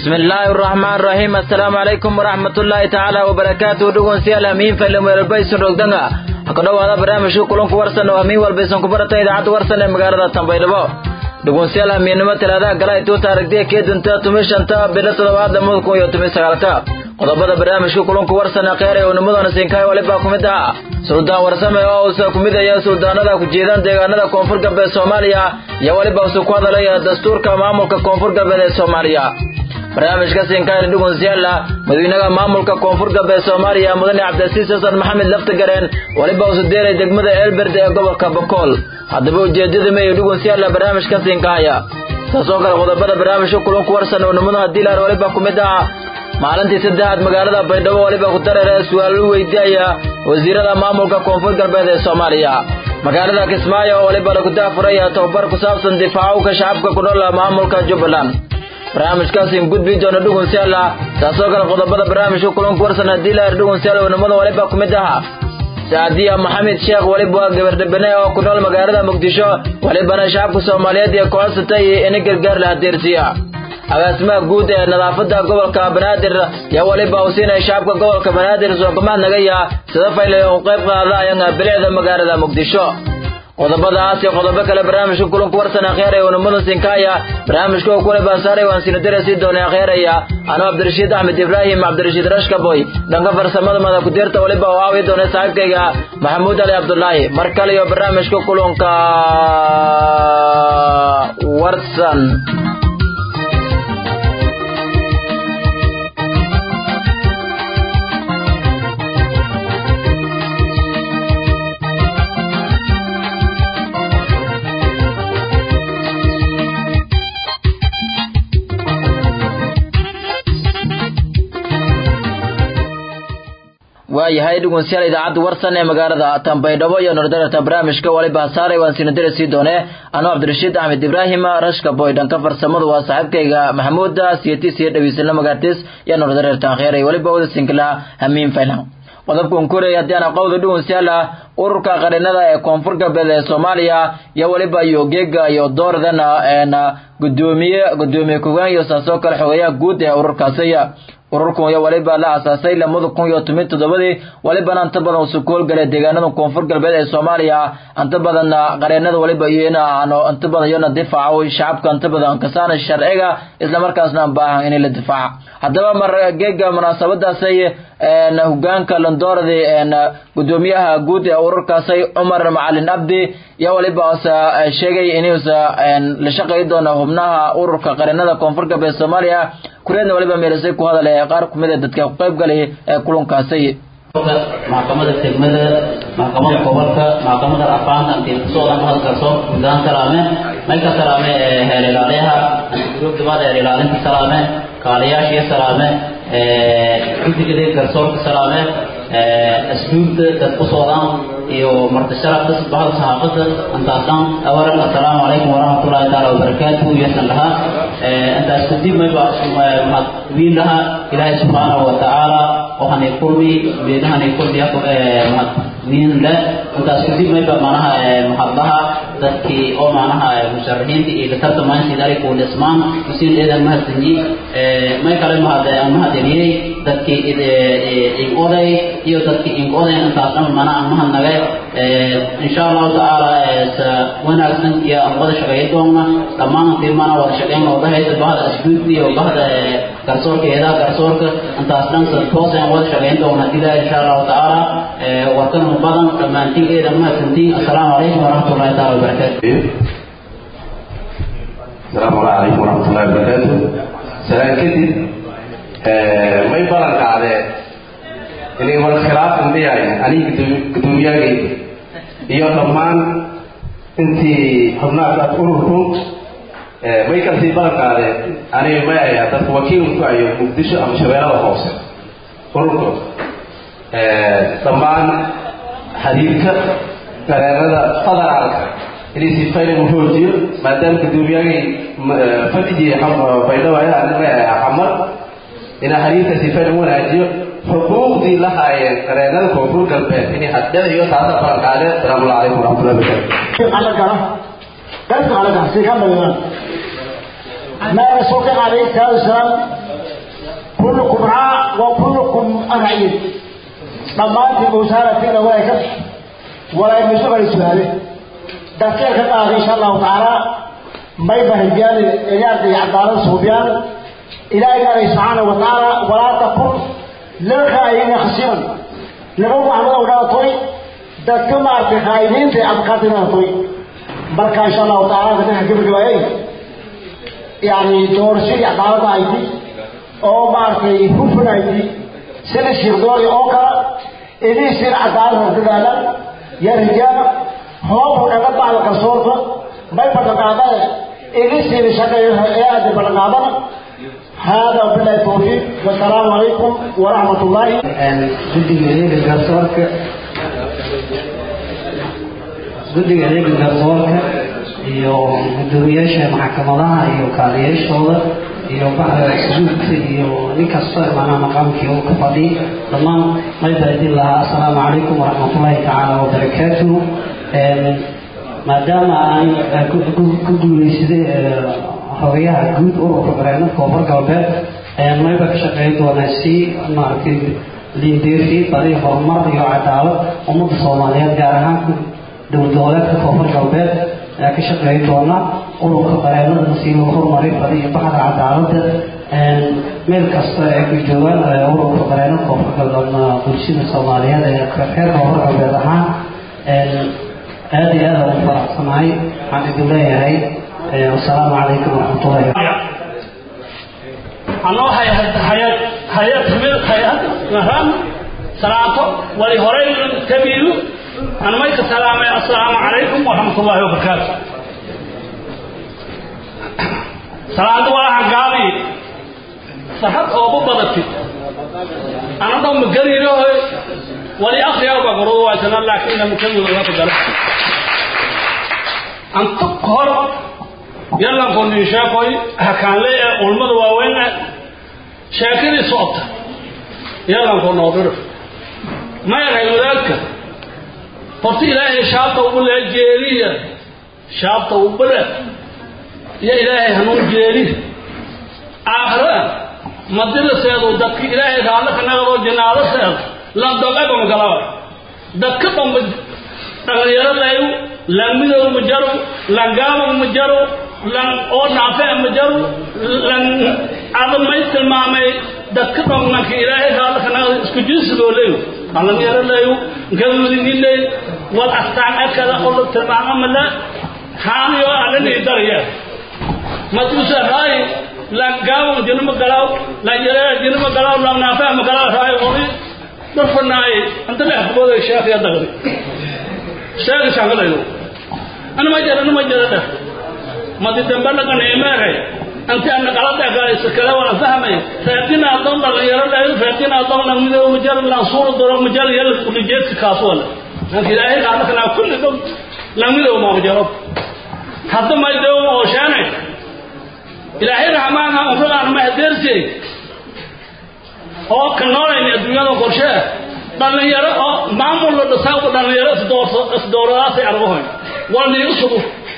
بسم الله الرحمن الرحيم السلام عليكم ورحمة الله تعالى وبركاته دقون سيال همين فيلم ويربيس رقدنا hakadhow ada barnaamijka kulanku warsan oo hamiin walbaysan ku barata idaacadda warsan ee magaalada tambaydhabo dhugunsiyaal hamiinnimo talaadaha gala ay tuuta aragtiya keedinta tumi shanta bilo toddobaad lamada kun iyo tumi sagaalta qodobada barnaamijka kulanku warsan ee kheyr ee unimadana siinkaay walibaa ku mid ah suldaan warsame oo uusa ku midaya suldaanada ku jeedaan deegaanada koonfur galbeed soomaaliya iyo weliba usu ku hadalaya dastuurka maamulka koonfur galbeed ee soomaaliya barnaamijka siinkaayna dhugunsiyaala madaxweynaha maamulka koonfur galbeed soomaaliya mudane cabdilasiis xasan maxamed laftagareen weliba usu deeray degmada eelberde ee gobolka bakool haddaba ujeedada meeyo dhugunsiyaala barnaamijka siinkaaya taasoo kale qodobada barnaamijka kulanku warsan oo nimadaha diilar weliba ku mid ah maalintii saddexaad magaalada baydhabo weliba ku dareera su-aalo weydiiyaya wasiirada maamulka koonfur galbeed ee soomaaliya magaalada kismaayo oo weliba lagu daafuraya tababar ku saabsan difaacowka shacabka ku nool maamulka jubbaland barnaamijkaasiin gudbi doona dhugunsiyaala taasoo kale qodobada barnaamijka kulanku warsan haddii laar dhugunsiyaal oo nimada weliba ku mid aha saadiya maxamed sheekh weliba waa gabardhabane oo ku nool magaalada muqdisho welibana shacabka soomaaliyeed ee kocodsatay ina gargaar la hadeersiiya agaasimaha guud ee nadaafada gobolka banaadir yaa weliba uu siinaya shacabka gobolka banaadir soogamaad nagaya sida fayle u qayb qaadayana bilicda magaalada muqdisho qodobadaas iyo qodobo kale barnaamijka kulanku warsan akheer ee unimada sinkaaya barnaamijka oo kule baasaaray waan sinadare sii doonay akheeraya anuu cabdirashiid axmed ibraahim cabdirashiid rashkaboy dhanka farsamada mada kudeerta weliba oo aawi doonay saaxiibkayga maxamuud ali cabdulaahi mar kale iyo barnaamijka kulanka warsan waayahay dhugunsiyaal idaacadda warsan ee magaalada tambaydhabo iyo nordarata barnaamijka waliba saaray waan sinadare sii doone anuu cabdirashiid axmed ibraahim rashka boy dhanka farsamadu waa saaxiibkayga maxamuuda siyatis iyo dhawiisla magaartis iyo nordarata akheeray waliba wada sinkala hamiin faylan qodobkan korey haddii aan aqowda dhugunsiyaal ah ururka qarinada ee koonfur galbeed ee soomaaliya iyo weliba iyo geega iyo dooradana gudoomiye gudoomiye kogaan iyo saasoo kale xogeeyaha guud ee ururkaasi ururkan iyo waliba la asaasay lamada kun iyo toban toddobadii walibana inta badan usu koolgalay deegaanada koonfur galbeed ee soomaaliya inta badan qareenada waliba iyo in aano inta badan iyona difaaco shacabka inta badan kasaana sharciga islamarkaasna baahan in la difaaca haddaba mar geega munaasabadaasay hogaanka landooradi gudoomiyaha guud ee ururkaasay cumar macalin abdi iyo waliba usa sheegay inuusa la shaqeey doono xubnaha ururka qareenada koonfur galbeed soomaaliya kureedna waliba meelisay ku hadalay qaar kumid ee dadka ku qayb galay ee kulankaasi maxkamada degmada maxkamada gobolka maxkamada afaanta antikusoodan hadalkaso guudaan salaame mayka salaame heer ilaaliyaha antigurubdabada heer ilaalinta salaame kaaliyaashiya salaame guddigada garsoorka salaame asluubta dad ku socdaan iyo martisharafka bahda saxaafada intaasaan awalan assalaamu calaykum waraxmatullahi taala wabarakaatuhu iyosan lahaa intaas kadib mayba mahadwiin lahaa ilaahay subxaanahu watacaala waxaanay kulmi beedahanay kulmiya mahadwiin le intaas kadib mayba manaha mahadlaha dadkii oo manaha musharaxiinta iyo tartamaan sidari kuu dhismaan usiin eedan mahadsanyi may kale mahad mahadeliyey dadkii ingoday iyo dadkii ingoday intaas dhan mana mahadnagay insha allahu tacaala wanaagsan iyo aan wada shaqeeya doonna dhammaantii mana wada shaqeyn wadahaysa bahda asduudka iyo bahda garsoorkeeda garsoorka intaas dhan toos aan wada shaqeyn doona ilaa insha allahu tacaala warkan badan dhammaantiin eeda mahadsantiin assalaamu calaykum waraxmatullahi taala wabarakaatu السلام عليكم ورحمة الله وبركاته سلام كدي may balan qaadeen inay wada khilaaf indhiyahay aniga gudoomiyagay iyo dhammaan intii xubnaakaas ururku may kalsii balan qaadeen aniga may ayaa dadka wakiilku ayo muqdisho ama shabeellada hoose ururku dhammaan xiriirka gareerada federaalka inay si fayla u xoojiyo maadaama gudoomiyagay fadhigii baydhabo ayaa xamar inaa xiriirka si fayla u wanaajiyo xuquuqdii la haayeen qareenada koonfur galbeed inay haddhiciyo taasa balan qaadeen asalaamu calaykum waraxmatullahi wabarakatu على كلام بس على كلام سيكمل الآن ما رسولك عليه الصلاة والسلام kullukum raa wa kullukum racyin dhammaantiin wasaaratiina way ka walaa misuqay su-aale dadkeen ka qaada insha allahu tacaala may bahijaan ciyaarta iyo cadaalada suubiyaan ilaahay ilaahay subxaana wa tacaala walaa takun lilkhaa'iniina khasiran laba maxmud oo dhaatoy dadka maaragtay khaa'iniinta adkaatay dhaatoy marka insha allahu tacaala dadka gabagabaayay yani doorashadii cadaalada ayti oo maaragtay hufan ayti sida shirdoori oo kale idii sir cadaalada dadaalan ya rijaal hoobu dhaga bacda kalsoorta may badaqaadane idii siri shaqeeyo ee aada badaqaadana هذا وبالله التوفيق والسلام عليكم ورحمة الله guddiga adeega garsoorka guddiga adeega garsoorka iyo guddoomiyaasha maxkamadaha iyo kaaliyaashooda iyo baxda sujuudka iyo nin kasta macnaha maqaamkii uu ka fadhiy dhammaan may baadin lahaa assalaamu calaykum waraxmatullaahi tacaala wabarakaatuhu maadaama aan ku guuleysaday xogayaha guud ururka barnaamijka koonfur galbeed ayaan mayba ka shaqeyn doonaa si maaragtay liindeefi badi horumar iyo cadaalad ummadda soomaaliyeed gaar ahaan dowlad goboleedka koonfur galbeed ayaa ka shaqeyn doona ururka barnaamijka si loo horumarin badi iyo baxda cadaaladda meel kasta ay ku joogaan ururka barnaamijka koonfur galbeed bulshada soomaaliyeed ee reer koonfur galbeed ahaan aada iyo aada ugu faraxsanahay waxaan idin leeyahay والسلام عليكم ورحمة الله وبركاته anoo hay-ad hay-ad hay-ad himil hay-ad nahan salaato wali horay kabiiru an mayka salaamay assalaamu calaykum waraxmatullaahi wabarakaatu salaada waa gaabi saxad oogu badatid anadoo magariirahoy wali akriyaaba gorodo waysana laakiin mukamiga gala antu hor yallanku nin sheekoy hakaanle ee ulmada waaweyn ah sheekadii socota yallanku noodhiro ma yahay wadaadka horta ilaahay shaabta ugu lee jeeliya shaabta ubale iyo ilaahay hanuun jeeli aakhira madila seedu dadki ilaahay raallo ka naqadoo jinaado seed lan dogaba magalaba dadka dhanba dhalinyaro layu lan midow ma jaro lan gaaba ma jaro lan oo naafe ma jaro lan adam may tilmaamay dadka dhananka ilaahay raallo ka naqado isku jinsigoo leyu dhalinyaro layu galmudigi ley wal astaan akada oo la tilmaamo mala haaniyo alani daraya matusa raay lan gaaba jinu ma galaw lan yara jinu ma galaw lan naafe ma galaw raay ori darfanaay anta la xubooda sheekh ya dagdi sheekh shangalayo ana ma jara ana ma jara da madi dambe laga neemeeray anti ana qalada galaysa kala wala fahmay faadina adon la yara la faadina adon la mido mujar la suur doro mujar yal kulli jeet kaasol anti ilaahay qaada kana kulli dom la mido ma mujaro hadda ma deew oo shaanay ilaahay rahmaan ha umraan ma hadeersay oo ka noolayna adduunyada qorshe dhalinyaro oo maamul la dhisaa dhalinyaro isdoorso isdooradaasay argahoyn waa niigu sugu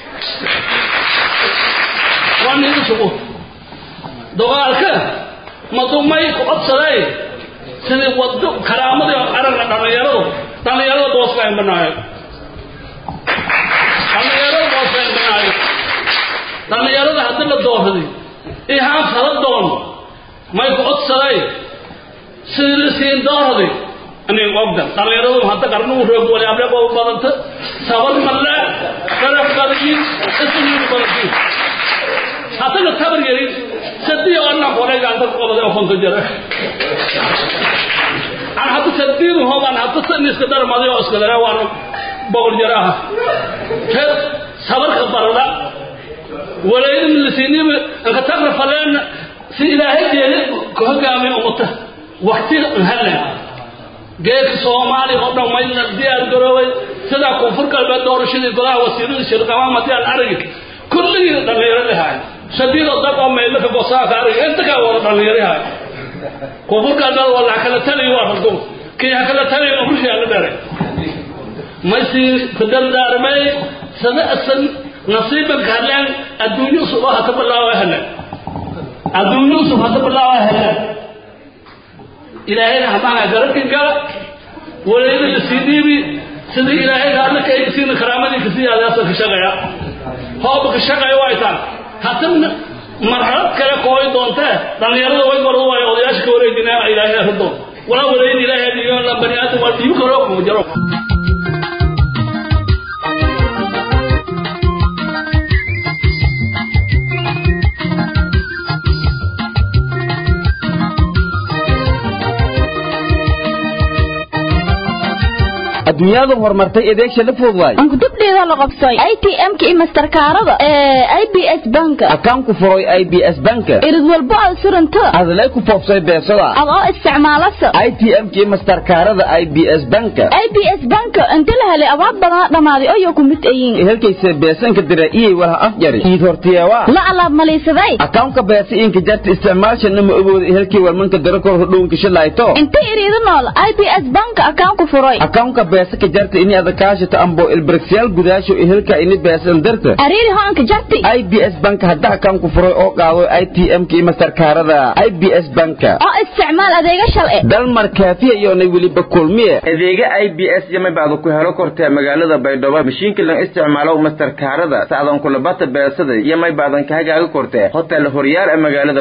waa niigu sugu dogaalka madumay ku codsaday sidii wado karaamadii aragna dhalinyaradu dhalinyarada dooskayn banaayo dhalinyarada dooskayn banaayo dhalinyarada haddii la doorsaday ihaan fala doon may ku codsaday sidii la siin doorsaday أنا أقدر ترى يرون حتى كرنو روك ولا أبلغ أو بدنت سبب ملا كرف كرجين اسمه كرجين حتى الثمر يري سدي أنا قولي عن تلك قولي أفهم تجرا أنا حتى سدي هو أنا حتى سنيس كدر ما ذي أسكت رأي وانا بقول جراها خير صبر خبر لا ولا يدم لسيني أنك تقرأ فلان في إلهي جيل كهجامي أمته وقتي هلا geedka soomaaliya oo dhan maydna diyaar garoobay sidaa koonfur galbeed doorashadii golaha wasiirada shirqamaamati aan aragi kulligii dhalinyaro lahaay sadiidoo dad oo meydlaka gosaaka aragi inta kaa wada dhalinyaro haay koonfur galbeed waa la kala taliyo waa ragdow kii ha kala taliyo umrishaa la dheray maysii kudardaarmay sada asan nasiibanka hadleen adduunyo usub oo hata bilaawa heleen adduunyo usub hata bilaawa heleen ilaahayna hamaanaa garabkin gala walayda la sii dhiibi sidii ilaahay raadna ka siina karaamadii kasii adaasa ka shaqaya hooba ka shaqaya way taan haddana marxalad kale kooy doontee dhallinyarada way bardu waayo odayaasha ka wareejinaa ilaahay arado walaa walayda ilaahay dhiiyo la bani aadam waa dhiibi karo kuma jaro adduunyadu horumartay adeegsha la fog waay ankudubdheeda la qabsay i t m-ka iyo masterkaarada ee i b s banka akaan ku furay i b s banka irid walbo aad suranto adlay ku foofsay beesada adoo isticmaalasa i t m-ka iyo masterkaarada i b s banka i b s banka inta la helay abaad badan dhammaaday oyo ku mid ayiin helkayse beesanka dira iyay walaha afjari iid hortiyewa la alaab malaysaday akawnka beesa inka jarta isticmaalshana ma ogooda helkii warmanka dira kor hodhownka shilayto inta iriida nool i b s banka akaan ku furay akawnka beesa ka jarta ini adakaashata ambo ilbirigsyaal gudaasho helka ini beesan darta ariiri hoanka jarti i b s banka hadda akaan ku furay oo qaado i t m-ka iyo masterkaarada i b s banka oo isticmaal adeega shalci dalmar kaafiya iyoonay weliba kulmiye adeega i b s iyo mabaada ku helo kortee magaalada baydhabo mashiinka lan isticmaalo masterkaarada sacdan kulabata beesada iyo maybaadan ka hagaaga kortee hotel horyaal ee magaalada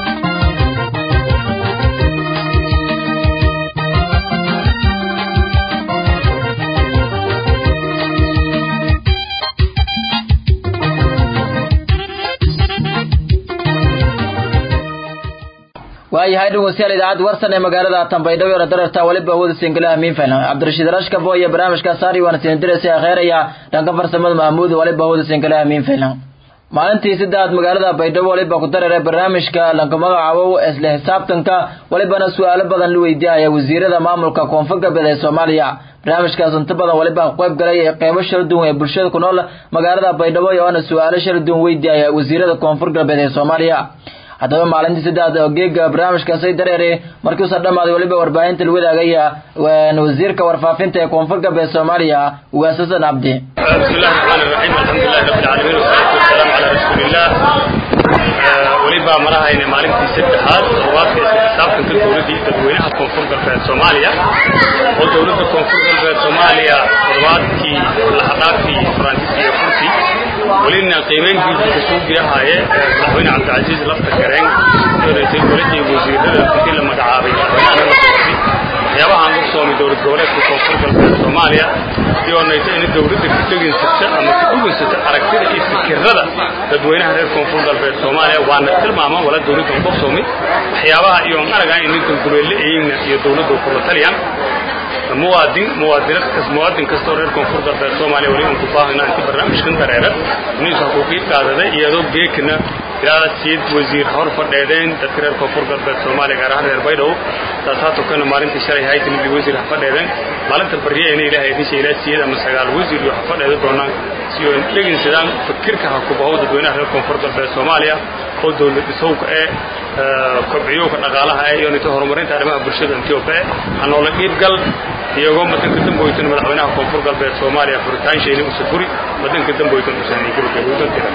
waayahay dhegeystayaal idaacadda warsan ee magaalada Tanbaydhabo ee dararta waliba hawada singalaha miinfan Cabdirashiid Rashka booye barnaamijka saari waana siin diraysa khayraya dhanka farsamada Mahmuud waliba hawada singalaha miinfan maalintii saddex magaalada Baydhabo waliba ku dareeray barnaamijka lanka magacaabo isla xisaabtanka walibana su'aalo badan la weydiiyay wasiirada maamulka koonfur galbeed ee Soomaaliya barnaamijkaas inta badan waliba qayb galay qaybo shir duwan ee bulshada ku nool magaalada Baydhabo iyo ana su'aalo shir duwan weydiiyay wasiirada koonfur galbeed ee Soomaaliya haddaba maalintii saddex oo geega barnaamijkaasay dareeray markii uusan dhammaaday weliba warbaahinta la wadaagaya wasiirka warfaafinta ee koonfur galbeed soomaaliya ugaas xasan cabdi بسم الله الرحمن الرحيم الحمد لله رب العالمين والصلاة والسلام على رسول الله وليبا مرahayna maalintii saddexaad toddobaadka isla xisaabtanka dowladii dadweynaha koonfur galbeed soomaaliya oo dowladda koonfur galbeed soomaaliya toddobaadkii laxadhaafii faransiis iyo kursi welina qiimeyntiisa kasoo girahaye madaxweyne cabdicasiis lafta gareen doonaytay goladii wasiirada intii la magacaabay madaxweynaha la doortay waxyaabaha aan ku soomay dowlad goboleedka koonfur galbeed soomaaliya si oonayta in dowladda ku teginsata ama ku dhuginsata aragtida iyo fikirada dadweynaha reer koonfur galbeed soomaaliya waana tilmaama wala dowladda ku soomay waxyaabaha iyo aan aragaa in ninkan guleelle ayina iyo dowladda kula taliyaan muwaadin muwaadinad kas muwaadin kastoo reer koonfur galbeed soomaaliya weli aan ku baahina intii barnaamijkan dareera inaysu xuquuqii qaadaday iyadoo geekna ilaa siid wasiir hor fadheedeen dadka reer koonfur galbeed soomaaliya gaar ahaan reer baydhabo taasaa tukana maalintii shalay haytin mid wasiir ha fadheedeen maalinta bariyayna ilaahay idin sheelaa siyeed ama sagaal wasiir iyo ha fadheeda doonaan si oo dhegeysadaan fikirka ha ku baho dadweynaha reer koonfur galbeed soomaaliya oo dowlad dhisowka ee kobciyowka dhaqaalaha ee iyo nito horumarinta arrimaha bulshada intioba ee hanoola qiibgal iyagoo madanka damboytan madaxweynaha koonfur galbeed soomaaliya furitaansheeni usa furi madanka damboytan usan gabagabowdan diran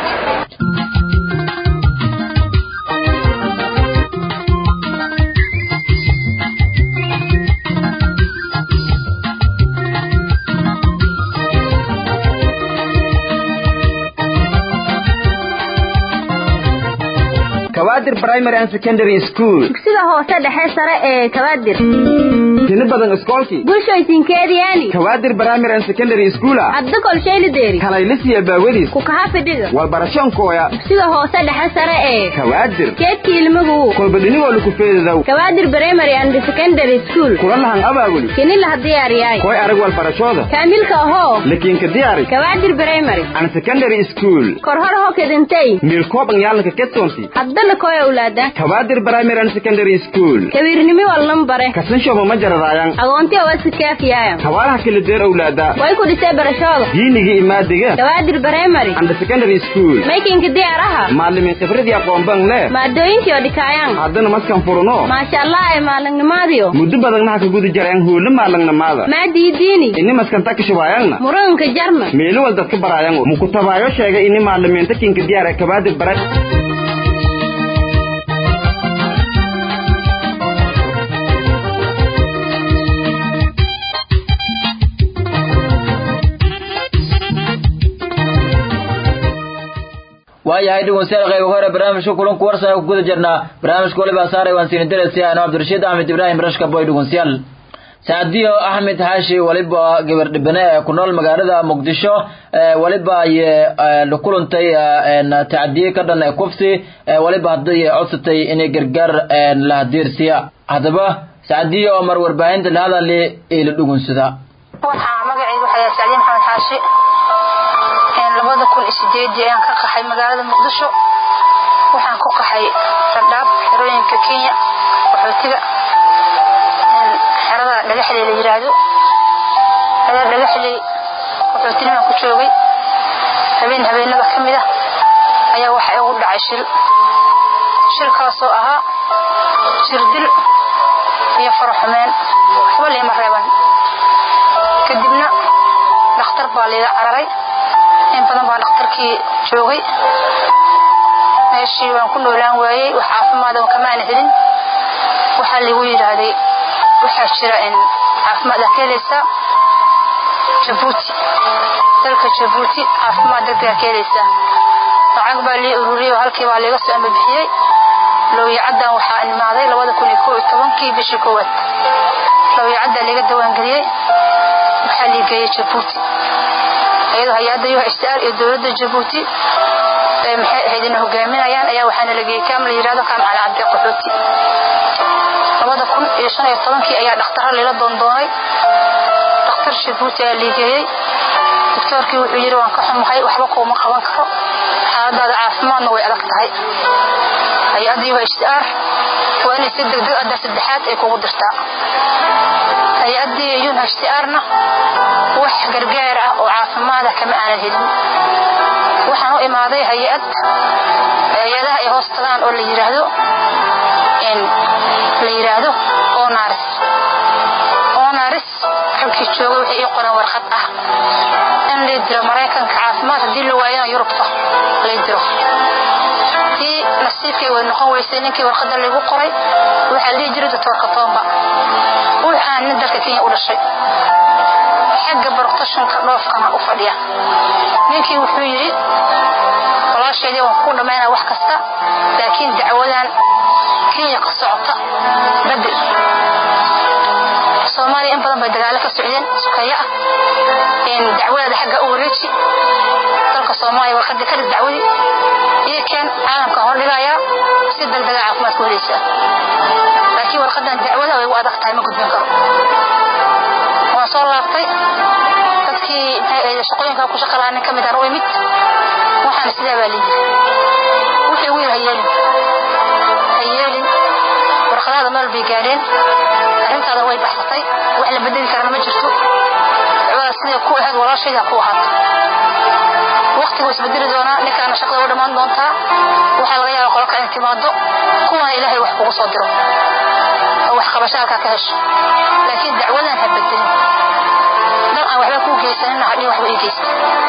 kawaadir primary and secondary school dugsiga hoose dhexe sare ee kabaadir tini badan iskoolkii bulshaysinkeediyaani kawaadir primary and secondary school cabdi kolshaylideeri kalaylisiya baawadiis ku kaha fidhiga walbarashoonkooya dugsiga hoose dhexe sare ee kawaadir keedkii ilmagu kolbadhinigoo laku feedadow kabaadir primary and secondary school kula lahan abaabuli kini laha diyaariyaay koy arag walbarashooda kaamilka ahoo lakiinka diyaari kabaadir primary and secondary school korhor ho kedintay miilkooban yaalanka ketonti haddana koy awlaada kawaadir primary and secondary school kabiirnimi wallan bare kasanshooba ma jaradaayan agoonti awasikaafiyaayan hawaalaha kala deer owlaada way ku dhisay barashooda diinigii imaadiga kabaadir primary and secondary school maykinka diyaaraha maalimiin khibradii aqoonban leh maadooyinkii oo dhikaayaan haddana maskan furuno maasha allah ay maalinnimaadiyo muddo badagnaha ka guda jareen huulo maalangnamaada maadii diini ini maskanta kashawaayangna muranka jarna meelo wal dadka baraayango mukutabaayo sheegay ini maalimiinta kinka diyaar ee kabaadir bara waayahay dhegeystayaal qayb hore barnaamijka kulanku warsan ku guda jirnaa barnaamijka waliba saaray waan siin diraysi aan Cabdirashiid Ahmed Ibrahim Rashka boy dhegeystayaal saadiyo axmed xaashi waliba gabar dhibane ee ku nool magaalada muqdisho waliba ay la kulantay tacdiye ka dhan kufsi waliba hadday codsatay inay gargaar la hadiirsiya haddaba saadiyo oo mar warbaahinta la hadali ee la dhugunsada waxaa magacaygu waxaa sacdiin maxamed xaashi labada kun iyo sideedii ayaan ka qaxay magaalada muqdisho waxaan ku qaxay randhaab xerooyinka kenya qaxootiga xerada dhagaxley la yiraahdo xerada dhagaxley qaxootinimaan ku joogay habeen habeenada ka mid ah ayaa waxa igu dhacay shil shilkaasoo ahaa jirdil iyo faraxumeen waxba liima reeban kadibna dhakhtar baa liiga cararay in badan baa dhakhtarkii joogay meeshii waan ku noolaan waayey wax caafimaada kamaana helin waxaa liigu yidhaahday waxaa jira in caafimaad aa ka helaysaa jabuuti dalka jabuuti caafimaad degdega ka helaysaa lacag baa lii ururiyey oo halkii baa liiga soo ambabixiyey lowyacaddan waxaa imaaday labada kun iyo koo iyo tobankii bishii koowaad lowyacaddaa liiga dawaangeliyey waxaa lii geeyey jabuuti iyadoo hay-adda UHCR iyo dowladda jabuuti ee maxay ahayd inay hogaaminayaan ayaa waxaana la geeyey kaam la yidhahdo kaam cali cabdi qaxooti labada kun iyo shan iyo tobankii ayaa dhakhtaro lila doondoonay dhakhtar jabuuti ayaa liigeeyey doctoorkii wuxuu yidhi waan ka xumahay waxba kuuma qaban karo xaaladaada caafimaadna way adag tahay hay-adda UHCR waa inay si degdeg adar saddexaad ay kugu dirtaa hay-addii UNHCR-na wax gargaar ah oo caafimaada kama aanan helin waxaan u imaaday hay-ad hay-adaha ay hoos tagaan oo la yidhaahdo la yidhaahdo onaris onaris halkii jooga waxay ii qoran warqad ah in lay diro maraykanka caafimaad haddii la waayana yurubta lay diro tii nasiibkay way noqon weysay ninkii warqadda laygu qoray waxaa la dhihi jiray doctorka tomba wux aan nin dalka kenya u dhashay xagga baroktashanka dhoofkana u fadhiya ninkii wuxuu yidhi walaasheedii waan ku dhammaynaa wax kasta laakiin dacwadan kenya ka socota bedel soomaaliya in badan bay dagaalo ka socdeen sukeeyo ah dacwadaada xagga u wareeji dalka soomaaliya warqadii ka dhig dacwadii iyo keen caalamka hordhigayaa si degdega caafimaad ku helaysaa laakiin warqadan dacwada way u adag tahay ma gudbin karo waan soo laabtay dadkii shaqooyinka ku shaqa lahaa nin ka mid aan u imid waxaana sidaa baa layidhi wixii wiil ha yeelin ha yeelin warqadaada meel bay gaadheen arrintaada way baxsatay wax la bedeli karana ma jirto dacwada siday ku ahayd walaashayda ha ku ahaato waqtigu isbedeli doonaa ninkaana shaqada u dhammaan doontaa waxaa laga yaaba qolka in timaado kuwana ilaahay wax kugu soo diro oo wax qabasho halkaa ka hesho laakiin dacwadan ha bedelin dal aan waxba kuu geysanina hadhin waxba ii geysta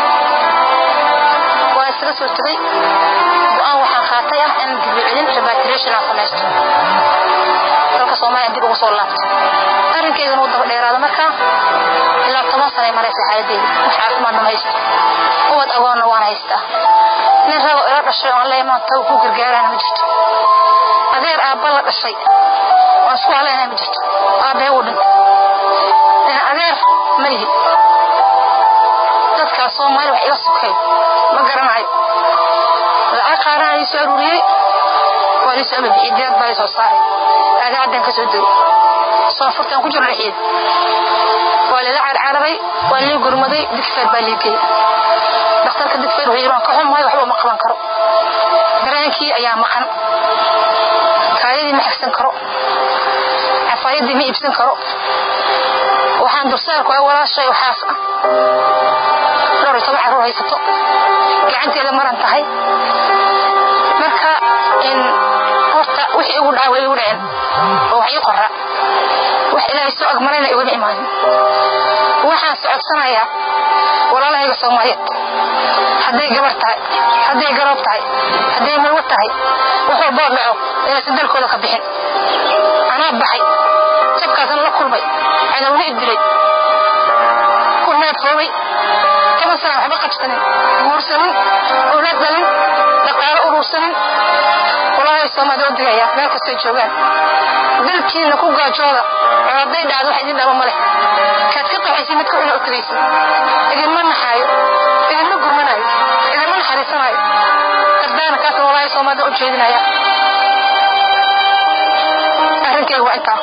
waa isaga soo tegay go-aan waxaan qaatay ah in dibicilin repatriation aan samaysto dalka soomaaliya dib ugu soo laabto arrinkeydana uu daba dheeraada markaa ilaa toban sanay maraysa xaaladeeda wax caafimaadna ma haysto ubad agoonna waan haystaa nin rabo ila dhashay oon la imaan tago ku gargaarana ma jirto adeer aabba la dhashay waan isku halaynaa ma jirto aabbee uu dhintay adeer ma lihi dadkaas soomaali wax iga sukay ma garanayo lacag qaarana ii soo aruuriyey waa liisoo amabixiyey diyaad baa soo saaray aagaadan ka soo degay soonfurtaan ku jiro dhexeed waa lila carcararay waa lii gurmaday digfeer baa lii geeyey dhakhtarka digfeer wuxuu yidhi waan ka xumahay waxba uma qaban karo dareenkii ayaa maqan kaayadii ma xigsan karo cafaayadii ma iibsan karo waxaan dursaarku a walaashay waxaas ah dhowr iyo toban carruur haysato gacanteeda maran tahay marka in horta wixii igu dhaca way igu dhaceen oo wax ii qora wax ilaahay soo agmarayna igama imaanin waxaan socodsanayaa walaalahayga soomaaliyeed hadday gabar tahay hadday garoob tahay hadday mulwo tahay wax walboo dhaco inaysan dalkooda ka bixin anaa baxay jabkaasna la kulmay cadowna i dilay ku needfoobay toban sana waxba qabsanin guursanin owlaad dhalin dhaqaalo urursanin walaahi soomaalida u digaya meel kastay joogaan dalkiina ku gaajooda oo hadday dhacdo wax idin dhaba ma leh kaad ka qaxaysid midka ina u tagaysid idinma naxaayo idinma gurmanayo idinma naxariisanayo dardaana kaasna walaahi soomaalida u jeedinaya arrinkayga waa intaa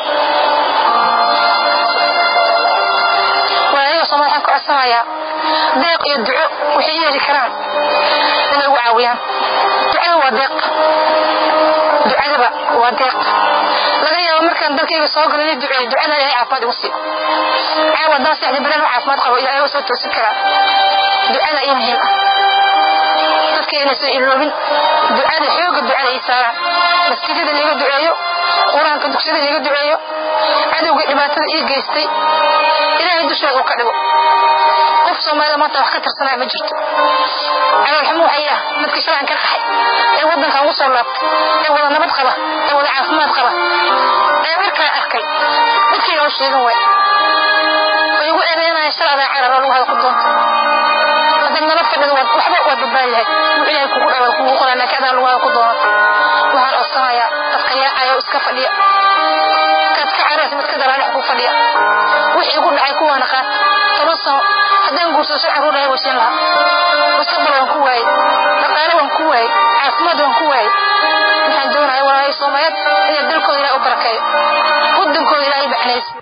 walaalayaal soomaalida waxaan ku codsanayaa deeq iyo duco waxay yeeli karaan inay ugu caawiyaan ducada waa deeq ducadaba waa deeq laga yaabo markaan dalkayga soo galo inay duceeyo ducada ilaahay caafimaad igu siiyo caawa haddaan seexda bilaan u caafimaad qabo ilaahay waa soo toosin karaa ducada ii muhiim ah dadka inaysan iloobin ducada xooga ducada ii saaraan masjidada liiga duceeyo qur-aanka dugsiyada liiga duceeyo cadowga dhibaatada ii geystay ilaahay dushooda uu ka dhigo qof soomaalida maanta wax ka tirsanaya ma jirto caloolxumo waxay ah midka shalaan ka qaxay ee waddankan ugu soo laabtay ee wada nabad qaba ee wada caafimaad qaba ee markaan arkay dadkayga u sheegan waay way igu eedeynaya shaladaa carar oo lagu hada ku doonta haddaad nabad fadhido waxba waad badbaadi lahayd wuu ilaahay kugu dhawa kugu qoraa laakiin adaa lagu hada ku doonata waxaan codsanayaa dadka yaacaya oo iska fadhiya kaad ka caraysa midka dalaadhex ku fadhiya wixii igu dhacay kuwaana qaat toban sano haddaan guursado shan caruur lahay wasiin lahaa mustaqbal waan ku waayey dhaqaale waan ku waayey caafimaad waan ku waayey waxaan doonaya walaalay soomaaliyeed inay dalkooda ilaahay u barakeeyo waddankooda ilaahay baxnayso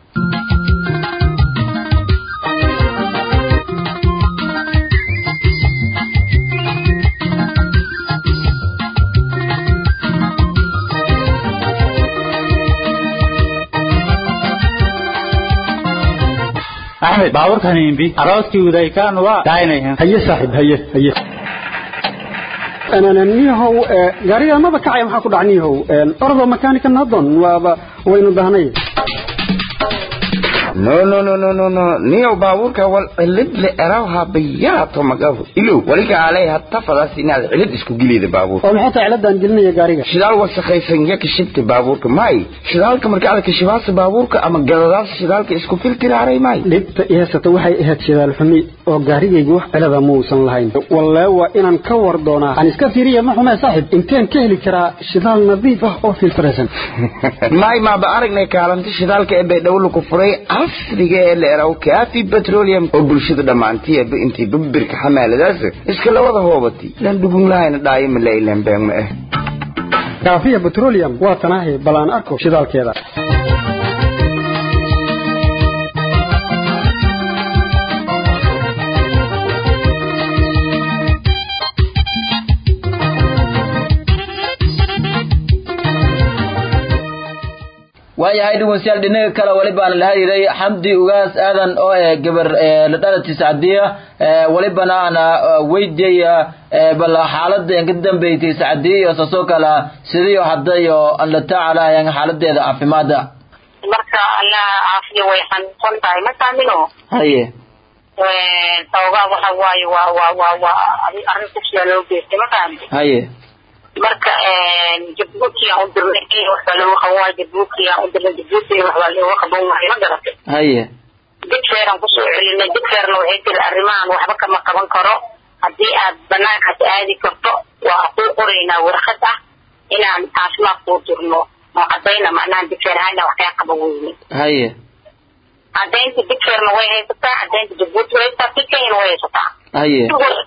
axmed baabuurkan imbi aroodkii udaykaan waa daaynayan haye saaxiib haye haye niyahow gaariga maba kacaya maxaa ku dhac niyahow ordo makanika nadon waaba waynu dahnay no no no no no no niyow baabuurka wal cilid le erawha bayaato magafu ilow waliga alay hatta fadas inaad cilid isku gelida baabuurka oo maxay tahay ciladaan gelinaya gaariga shidaal wasakhaysan ya kashibta baabuurka may shidaalka marka aad kashibaasa baabuurka ama galadaas shidaalka isku filtiraaray may dhibta i haysata waxay ahayd shidaal xumi oo gaarigaygu wax cilada muusan lahayn wallee waa inaan ka war doonaa aan iska fiiriya ma xumee saaxib inteen ka heli karaa shidaal nadiif ah oo filtiraysan may maaba aragnay kaalinta shidaalka ee baydhowla ku furay casriga ee la eraw kaafi petroleum oo bulshada dhammaantiiba intii babirka xamaaladaas iska lawada hoobatay lan dhugun lahayna dhaayo mala ilan been ma ah kaafiya petroleum waa tanaahi bal aan arko shidaalkeeda waayahay dhegeystayaal dhinaga kale walibaan la hadiray xamdi ugaas aadan oo eh gabar la dhalati sacdiya walibana ana weydiyaya bal xaalada ka dambeysay sacdiya iyo saasoo kale sidiyo hadda iyo an la tacaalayan xaaladeeda caafimaada marka allah caafiya way xanuunsan tahay ma saamino haye sababaa waxa waaye waa waa waa waa arrin kufsiya loo geystay ma fahamti haye marka jabuuti aan u dirnay waxbaa looga qaban waayo jabuuti aan u dirnay jabuuti waxbaa looga qaban waayo ma garatay haye digfeeraan kusoo celinay digfeerna waxay tiri arrimahan waxba kama qaban karo haddii aad banaankaas aadi karto waa kuu qoraynaa warqad ah inaan caafimaad kuu dirno oo caddayna macnaha digfeer ahayna wax kaa qaban weyne haye caddaynta digfeerna way haysataa caddaynta jabuuti way haysataa si kenyana way haysataa haye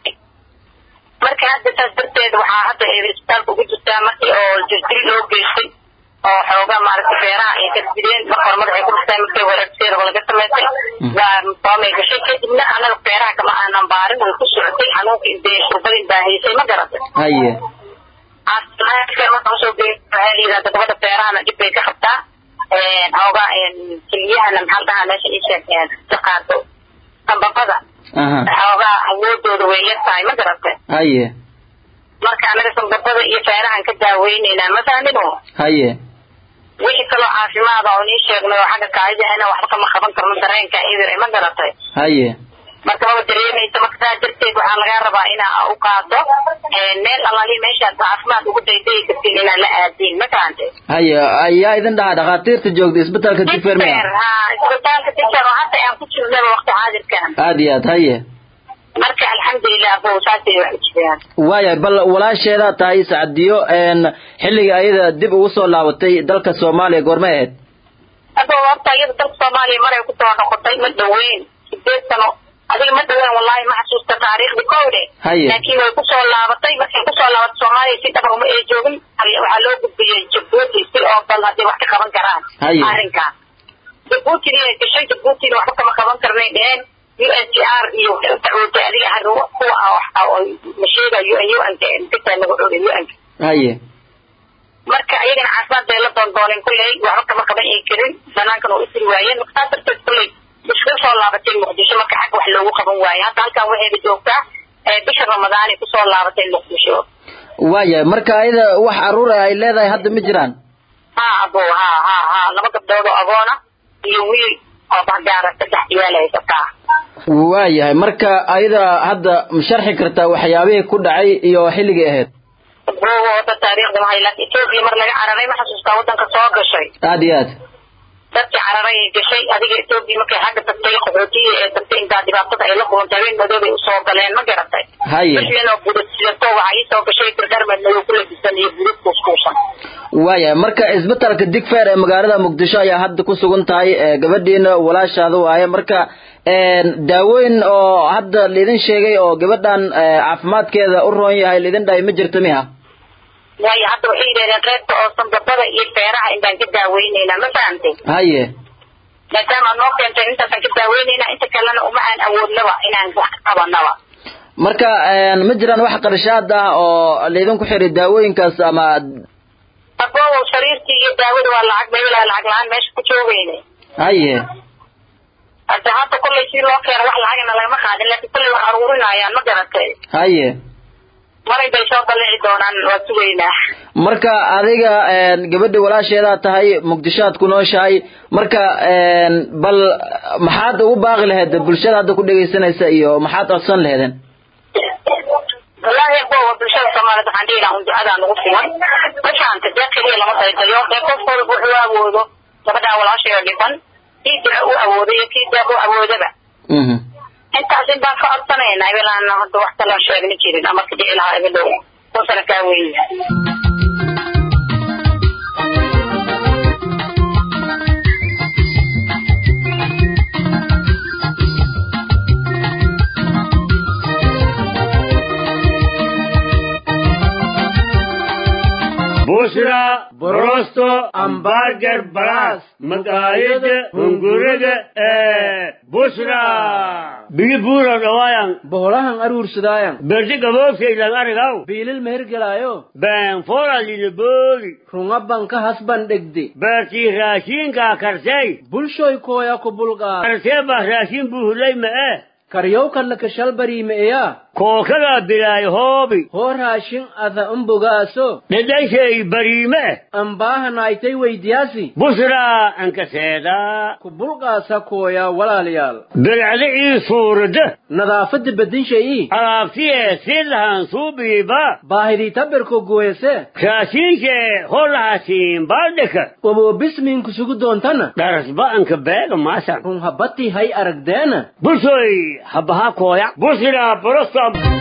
marka hadda saas darteed waxaa hadda isbitaalka ugu jirtaa markii oo jirdil loo geystay oo xoogaa maaragtay beeraha ay kadbideen marka hore madaxay ku dhistay markii wareegseeda laga samaysay waamay gashay kadibna anaga beeraha kama aanan baarin way ku socotay xanuunka intee shurbadin baa haysay ma garatay haye caafimaadka marka usoo geey waxaa layidhahda gabadha beerahana dhib bay ka qabtaa xoogaa keliyahana maxaa dhahaa meesha ii sheeg ka qaado sambabada xoogaa awoodooda way yar tahay ma garatay haye marka anaga sambabada iyo feerahan ka daaweyneynaa ma fahmino haye wixii kaloo caafimaada oo nii sheegnay oo xagga kaadidahana waxba kama qaban karno dareenka idir ma garatay haye marka maba dareemaysa marka saa darteed waxaa lagaa rabaa inaa u qaado meel alaali meeshaad caafimaad ugu daydayi kartiin inaa la aadiin ma fahantay haye ayaa idin dhaha dhakhaatiirta joogta isbitaalka digfermea ha isbitaalka digfer oo hadda aan ku jirnaba waqti xaadirkan aad iyo aad haye marka alxamdulilah bo saasay wax u jiraan waayahay bal walaasheedaa tahay sacdiyo xilliga ayada dib ugu soo laabatay dalka soomaaliya goormay ahayd abo horta iyada dalka soomaaliya maray kusoo noqotay ma dhaweyn sideed sano adiga ma dhaweyn wallahi ma xasuusta taariikhdi kowde Haye. laakiin way kusoo laabatay markay kusoo laabatay soomaaliya si dhaba uma ay joogin waxaa loo gudbiyey jabuuti si oo bal hadday wax ka qaban karaan Haye. arrinkaas jabuutina ay gashay jabuutina waxba kama qaban karnay dheheen u n c r iyo waxay u dacwootay adiga har kuwa ah waxa oo la sheegayo u n xitaa lagu xogay u n haye marka ayagana caafimaad bay la doondooneen kulley waxba kama qaban ay karin banaankana waa isiri waayeen marka saas darteed kulley iskaga soo laabatay muqdisho marka xagga wax loogu qaban waaye hadda halkan waxayba joogtaa ee bisha ramadaanay kusoo laabatay muqdisho waayahay marka ayada wax caruur ah ay leedahay hadda ma jiraan ha abo ha ha ha laba gabdhood oo agoona iyo wiil oo bahgaara saddex ciyaal ay haysataa waayahay marka ayada hadda ma sharxi kartaa waxyaabihii ku dhacay iyo xilligii ahayd boogo wada taariikhda mahay laakiin etoobiya mar laga cararay ma xasuustaa wadanka soo gashay aad iyo aad dadkii cararay ay gashay adiga etoobiya markay xagga tagtay qaxootiya ee tagtay intaa dhibaatada ay la kulantay habeen madoobay usoo galeen ma garatay Haye. wixii oo budad sidato waxaa ii soo gashay dirdhar madow ku labisan iyo budad kuuskuusan waayahay marka isbitaalka digfeer ee magaalada muqdisho ayaa hadda ku sugan tahay ee gabadhiina walaashaada waaye marka een, daawooyin oo hadda laidin sheegay oo gabadhan ee, caafimaadkeeda u roon yahay laidin dhahay ma jirto miha waayo hadda waxay yidhahdeen qaybta oo sanbabada iyo feeraha intaan ka daaweyneynaa ma fahantay haye maadaama aad noo keentay intaasaan ka daaweyneyna inta kalena uma aan awoodnaba inaan wax ka qabanaba marka een, ma jiraan wax qarshaad ah oo laidinku xiray daawooyinkaas ama aboowow sariirtii iyo daawada waa lacag meelaa lacag la-aan meesha ku joogeyne haye hadda hadda kollay si loo keeno wax lacagna lagama qaadin laakiin kollay wax aruurinayaan ma garatay haye maray bay soo dallici doonaan waa sugaynaa marka adiga een, gabadha walaasheedaa tahay muqdisho aad ku nooshahay marka een, bal maxaad ugu baaqi lahayd bulshada hadda ku dhegaysanaysa iyo maxaad codsan laheedeen wallaahi aboowa bulshada soomaaliyeed waxaan dhihi lahaa un ducadaa nagu filan ma fahanta dee keliya lama daydayo dee qof walba wuxuu awoodo gabadhaa walaasheeda dhiban kii duco u awoodo iyo kii deeq u awoodaba Mhm. intaas in baan ka codsanaynaa ebelaan hadda wax kale aan sheegni jirin ama ka dhici lahaa ebelow kunsana kaa weeye bushra borosto ambarger baras maqaayada hunguriga ee bushra bigi buura dhawaayan boholahan aruursadaayan berdi gaboofkaylan arigaw biilil mehergelaayo been foralina booli runga banka hasban dhegde beertii raashiinkaa karsay bulshoy kooya ku bulqaa karsee baa raashin buuhulay ma'e karyowkanna kashalbariimeeya kookadaa bilaay hoobi hoo raashin ada umbogaaso dhedhanshay bariime ambaahanaaytay weydiyaasi bushraa ankaseedaa ku bulqaasa kooya walaalayaal bilcda ii suurada nadaafadda bedinshayii alaabtiyee si lahan suubiiba baahidii tabirko gooyase raashiinkee holahasiin baaldhika waboobismiinku sugu doontana dharasba anka beega maasan run habbatii hay aragdeena bulshoy habaha kooya bushraa borosta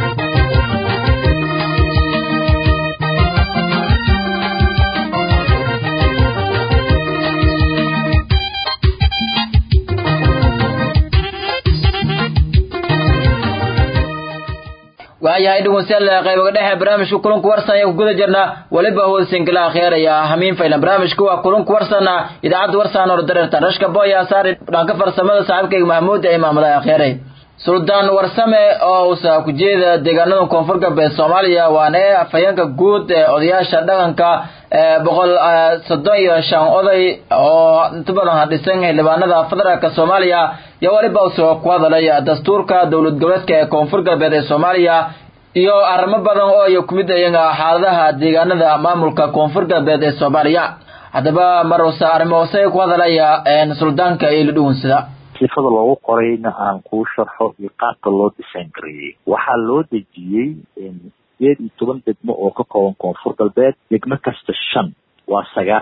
waayahay dhegeystayaal qaybaga dhexe barnaamijka kulanku warsan ayaa ku guda jirnaa weliba hoosinka la akhyaraya hamiin faylan barnaamijku waa kulanku warsana idaacadda warsan oo dareerta rashka boya saari dhanka farsamada saaxiibkayga mahmuud ee imaamada akhyarey suldaan warsame oo usa ku jeeda deegaanada koonfur galbeed soomaaliya waana ee afhayeenka guud ee odayaasha dhaqanka ee boqol soddon iyo shan oday oo inta badan hadhisan xildhibaanada federaalka soomaaliya iyo weliba usoo ku hadalay dastuurka dowlad goboleedka ee koonfur galbeed ee soomaaliya iyo arrimo badan oo ay ku mid ayaga xaaladaha deegaanada maamulka koonfur galbeed ee soomaaliya haddaba mar usa arrimo hoose ku hadalaya suldaanka iyo lidhugunsida sifada loogu qorayna aan kuu sharxo iyo qaabka loo design gareeyey waxaa loo dejiyey sideed iyo toban degmo oo ka kooban koonfur galbeed degmo kasta shan waa sagaashan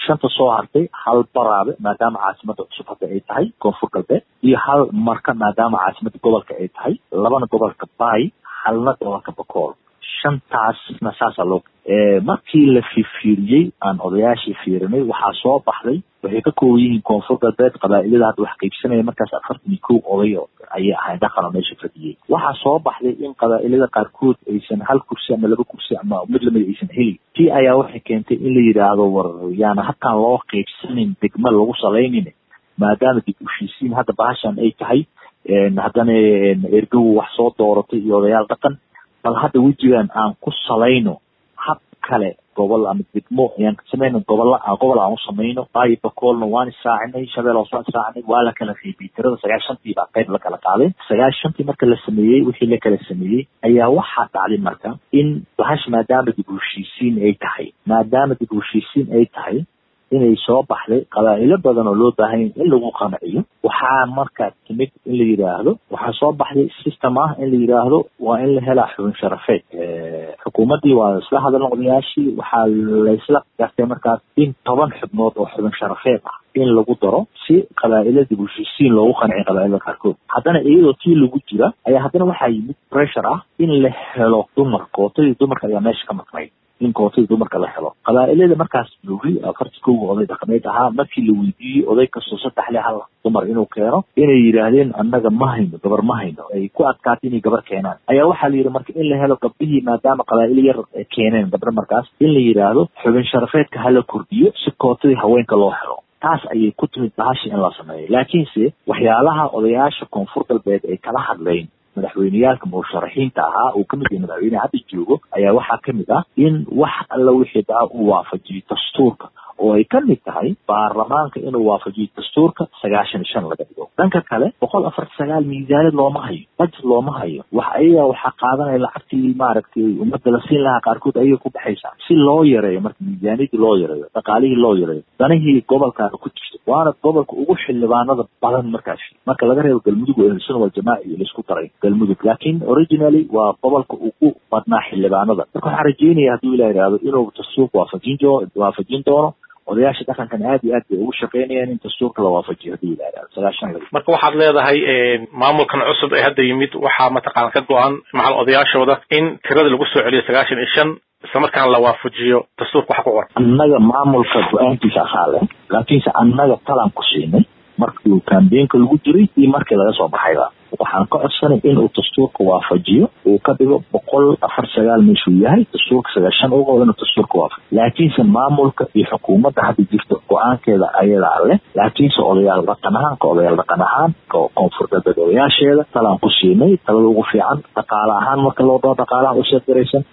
shanta soo hartay hal baraabe maadaama caasimada cusub hadda ay tahay koonfur galbeed iyo hal marka maadaama caasimada gobolka ay tahay labana gobolka baay halna gobolka bakool shantaasna saasaa loo markii la fifiiriyey aan odayaashii fiirinay waxaa soo baxday waxay ka kooban yihiin koonfur galbeed qabaa'ilada hadda wax qaybsanaya markaas afartan iyo kow oday ayay ahayd dhaqano meesha fadhiyey waxaa soo baxday in qabaa'ilada qaarkood aysan hal kursi ama laba kursi ama mid lamid aysan helin tii ayaa waxay keentay in la yidhaahdo war yaana habkaan loo qaybsanin degma lagu salaynin maadaama dib ushiisiin hadda bahashan ay tahay haddana ergow wax soo dooratay iyo odayaal dhaqan bal hadda wejigan aan ku salayno hab kale gobol ama degmo ayaan samayno gobolla gobol aan u samayno baayo bakoolna waan israacinay shabeel hoos waan israacinay waa la kala qaybiyey tirada sagaashantii baa qayb la kala qaaday sagaashantii marka la sameeyey wixii la kala sameeyey ayaa waxaa dhacday marka in bahash maadaama dib heshiisiin ay tahay maadaama dib heshiisiin ay tahay inay soo baxday qabaa'ilo badan oo loo baahan in lagu qanciyo waxaa marka timid in la yidhaahdo waxaa soo baxday system ah in la yidhaahdo waa in la helaa xubin sharafeed xukuumaddii waa isla hadalna odayaashii waxaa laysla gartay markaas in toban xubnood oo xubin sharafeed ah in lagu daro si qabaa'ila dib heshiisiin loogu qanciyo qabaa'ilada qaarkood haddana iyadoo tii lagu jira ayaa haddana waxaa yimid pressure ah in la helo dumar kootadii dumarka ayaa meesha ka maqnayd in kootadii dumarka la helo qabaa'ilada markaas joogay afartii kowga oday dhaqameed ahaa markii la weydiiyey oday kastoo saddex le hal dumar inuu keeno inay yidhaahdeen annaga ma hayno gabar ma hayno ay ku adkaatay inay gabar keenaan ayaa waxaa la yidhi marka in la helo gabdhihii maadaama qabaa'ilo yar keeneen gabdho markaas in la yidhaahdo xubin sharafeedka hala kordhiyo si kootadii haweenka loo helo taas ayay ku timid bahashi in la sameeyo laakiinse waxyaalaha odayaasha koonfur galbeed ay kala hadleen madaxweyneyaalka musharaxiinta ahaa uu kamid yahay madaxweyneha hadda joogo ayaa waxaa kamid ah in wax alla wixii daa uu waafajiyo dastuurka oo ay kamid tahay baarlamaanka inuu waafajiyo dastuurka sagaashan iyo shan laga dhigo dhanka kale boqol afarta sagaal miisaanid looma hayo budget looma hayo wax ayaga waxaa qaadanaya lacagtii maaragtay ummadda la siin lahaa qaarkood ayay ku baxaysaa si loo yareeyo marka miisaaniyadii loo yareeyo dhaqaalihii loo yareeyo danihii gobolkaana ku jirto waana gobolka ugu xildhibaanada badan markaas marka laga reebo galmudug oo ahlusunna waljamaaca iyo laisku daray galmudug laakiin originally waa gobolka ugu badnaa xildhibaanada marka waxaan rajeynaya hadduu ilah yidhaahdo inuu dastuurka waafajin doo waafajin doono odayaasha dhaqankan aad iyo aad bay ugu shaqeynayaan in dastuurka la waafajiyo hadduu ilah yidhahdo sagaashan laga marka waxaad leedahay maamulkan cusub ee hadda yimid waxaa mataqaana ka go-an macal odayaashooda in tirada lagu soo celiyo sagaashan iyo shan isla markaana la waafajiyo dastuurka waxa ku qoran annaga maamulka go-aankiisa ahaa leh laakiinse annaga talaan ku siinay markii uu kambeenka lagu jiray iyo markii laga soo baxayba waxaan ka codsanay inuu dastuurka waafajiyo uu ka dhigo boqol afar sagaal meeshuu yahay dastuurka sagaashan uga inuu dastuurka waafajiyo laakiinse maamulka iyo xukuumadda hadda jirta go-aankeeda ayadaa leh laakiinse odayaal dhaqan ahaan ka odayaal dhaqan ahaan koonfur galbeed odayaasheeda talaan ku siinay talada ugu fiican dhaqaale ahaan marka loo dao dhaqaalaha u sheegaraysan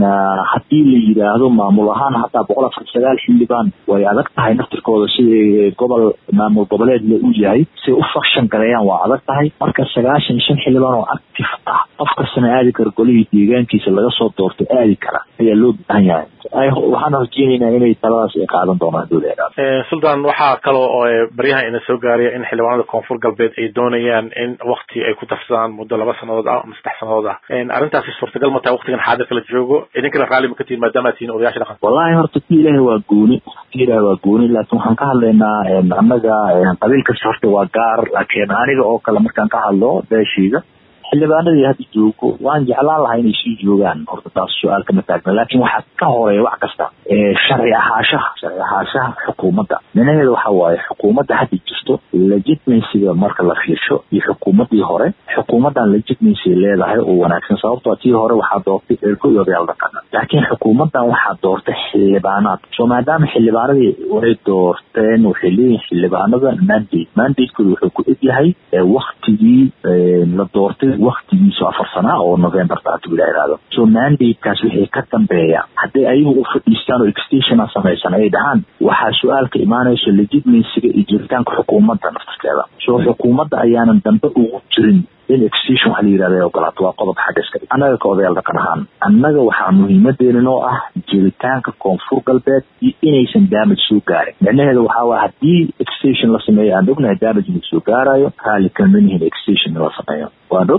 haddii la yidhaahdo maamul ahaan hataa boqol afar sagaal xildhibaan way adag tahay naftirkooda siday gobol maamul goboleed le u yahay siay u fakshan gareeyaan waa adag tahay marka sagaashan shan xildhibaan oo active ah qof kastana aadi kara golihii deegaankiisa laga soo doorto aadi kara ayaa loo baahan yahay waxaan rajeynaynaa inay taladaas ay qaadan doonaan dowlada sultan waxaa kaloo oo baryahan ina soo gaaraya in xildhibaanada koonfur galbeed ay doonayaan in wakti ay ku darsadaan muddo laba sanadood ah ama saddex sanadood ah arrintaasi suurtagal ma tahay waktigan xaadirka la joogo idinkana raalli ma ka tihin maadaama ad tihiin odayaasha dhaqanka wallahi horta ti ilaahay waa gooni ti ilaahay waa gooni laakiin waxaan ka hadlaynaa annaga qabiil kasta horta waa gaar laakiin aniga oo kale markaan ka hadlo beeshayda xildhibaanadii hadda joogo waan jeclaan lahaa inay sii joogaan horta taas su-aal kama taagna laakiin waxaa ka horeeya wax kasta sharci ahaashaha sharci ahaashaha xukuumadda minaheeda waxa waaye xukuumadda hadda jirto legitimacyga marka la fiirsho iyo xukuumaddii hore xukuumaddan legitimacy leedahay oo wanaagsan sababtoo tii hore waxaa doortay ergo iyo odayaal dhaqana laakiin xukuumaddan waxaa doortay xildhibaanaad so maadaama xildhibaanadii way doorteen waxay leeyihin xildhibaanada mandate mandatekooda wuxuu ku eg yahay waktigii la doortay waktigiisu afar sanaa oo november taatu ila ihahdo so mandatekaas wixii ka dambeeya hadday ayagu u fadhiistaan oo extationa samaysan ay dhahaan waxaa su-aalka imaanayso legitimacyga iyo jiritaanka xukuumadda naftirkeeda so xukuumadda ayaanan dambe ugu jirin in extension waxa la yidhahda ay ogolaato waa qodob xagga iska dhig annaga ka odayaal dhaqan ahaan annaga waxaa muhiimadeena oo ah jiritaanka koonfur galbeed iyo inaysan damage soo gaarin micnaheeda waxaa waa haddii extension la sameeyo aan ognahay damage inuu soo gaarayo raalli kama nihin extension in la sameeyo waan og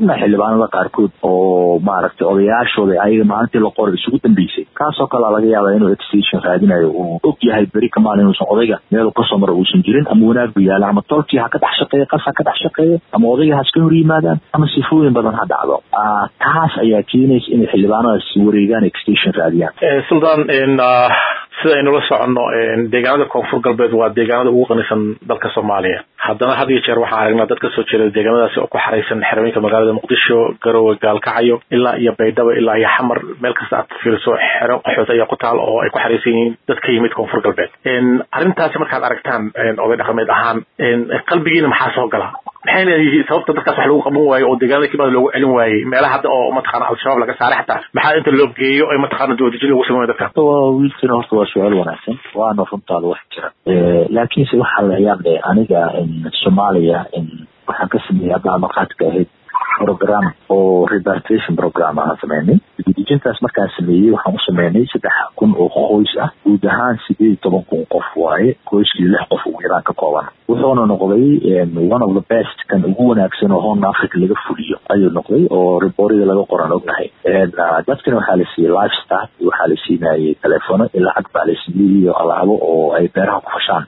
ognahay xildhibaanada qaarkood oo maaragtay odayaashooda ayaga maalintii la qoray isugu dambeysay kaasoo kale laga yaaba inuu extension raadinayo uu og yahay beri kamaan inuusan odayga meel kasoo mara uusan jirin ama wanaag bu yaala ama tolkii ha ka dhex shaqeeya qas ha ka dhex shaqeeya ama odayga ha iska hor yimaadaan ama sifooyin badan ha dhacdo taas ayaa keenaysa inay xildhibaanadaas wareegaan extension raadiyaan suldaan sida aynula soconno deegaanada koonfur galbeed waa deegaanada ugu qanisan dalka soomaaliya haddana had iyo jeer waxaan aragnaa dad kasoo jeeda deegaanadaasi oo ku xaraysan xerooyinka magaalada muqdisho garowe gaalkacyo ilaa iyo baydhabo ilaa iyo xamar meel kasta aad fiiriso xero qaxood ayaa ku taal oo ay ku xaraysan yihiin dad ka yimid koonfur galbeed arrintaasi markaad aragtaan oday dhaqameed ahaan qalbigiina maxaa soo gala maxayna yihiin sababta dadkaas wax lagu qaban waayo oo deegaanada kibaad loogu celin waayey meelaha hadda oo mataqaana al-shabaab laga saaray xataa maxaa inta loo geeyo ay mataqaana doodajin lagu sameeyo dadkan wiilkina horta waa su-aal wanaagsan waana runtaada wax jira laakiinse waxaa la yaab leh aniga soomaaliya waxaan ka sameeyey hadda markhaatiga ahayd program oo repartation program aan sameynay dejintaas markaan sameeyey waxaan u sameynay saddex kun oo qoys ah guud ahaan sideed iyo toban kun qof waaye qoyskii lix qof ugu yaraan ka kooban wuxuuna noqday one of the best kan ugu wanaagsan oo horn africa laga fuliyo ayuu noqday oo reportiga laga qoran ognahay dadkana waxaa la siiyey lifestyle waxaa la siinayay telefono iyo lacag baa la siiyey iyo alaabo oo ay beeraha ku fashaan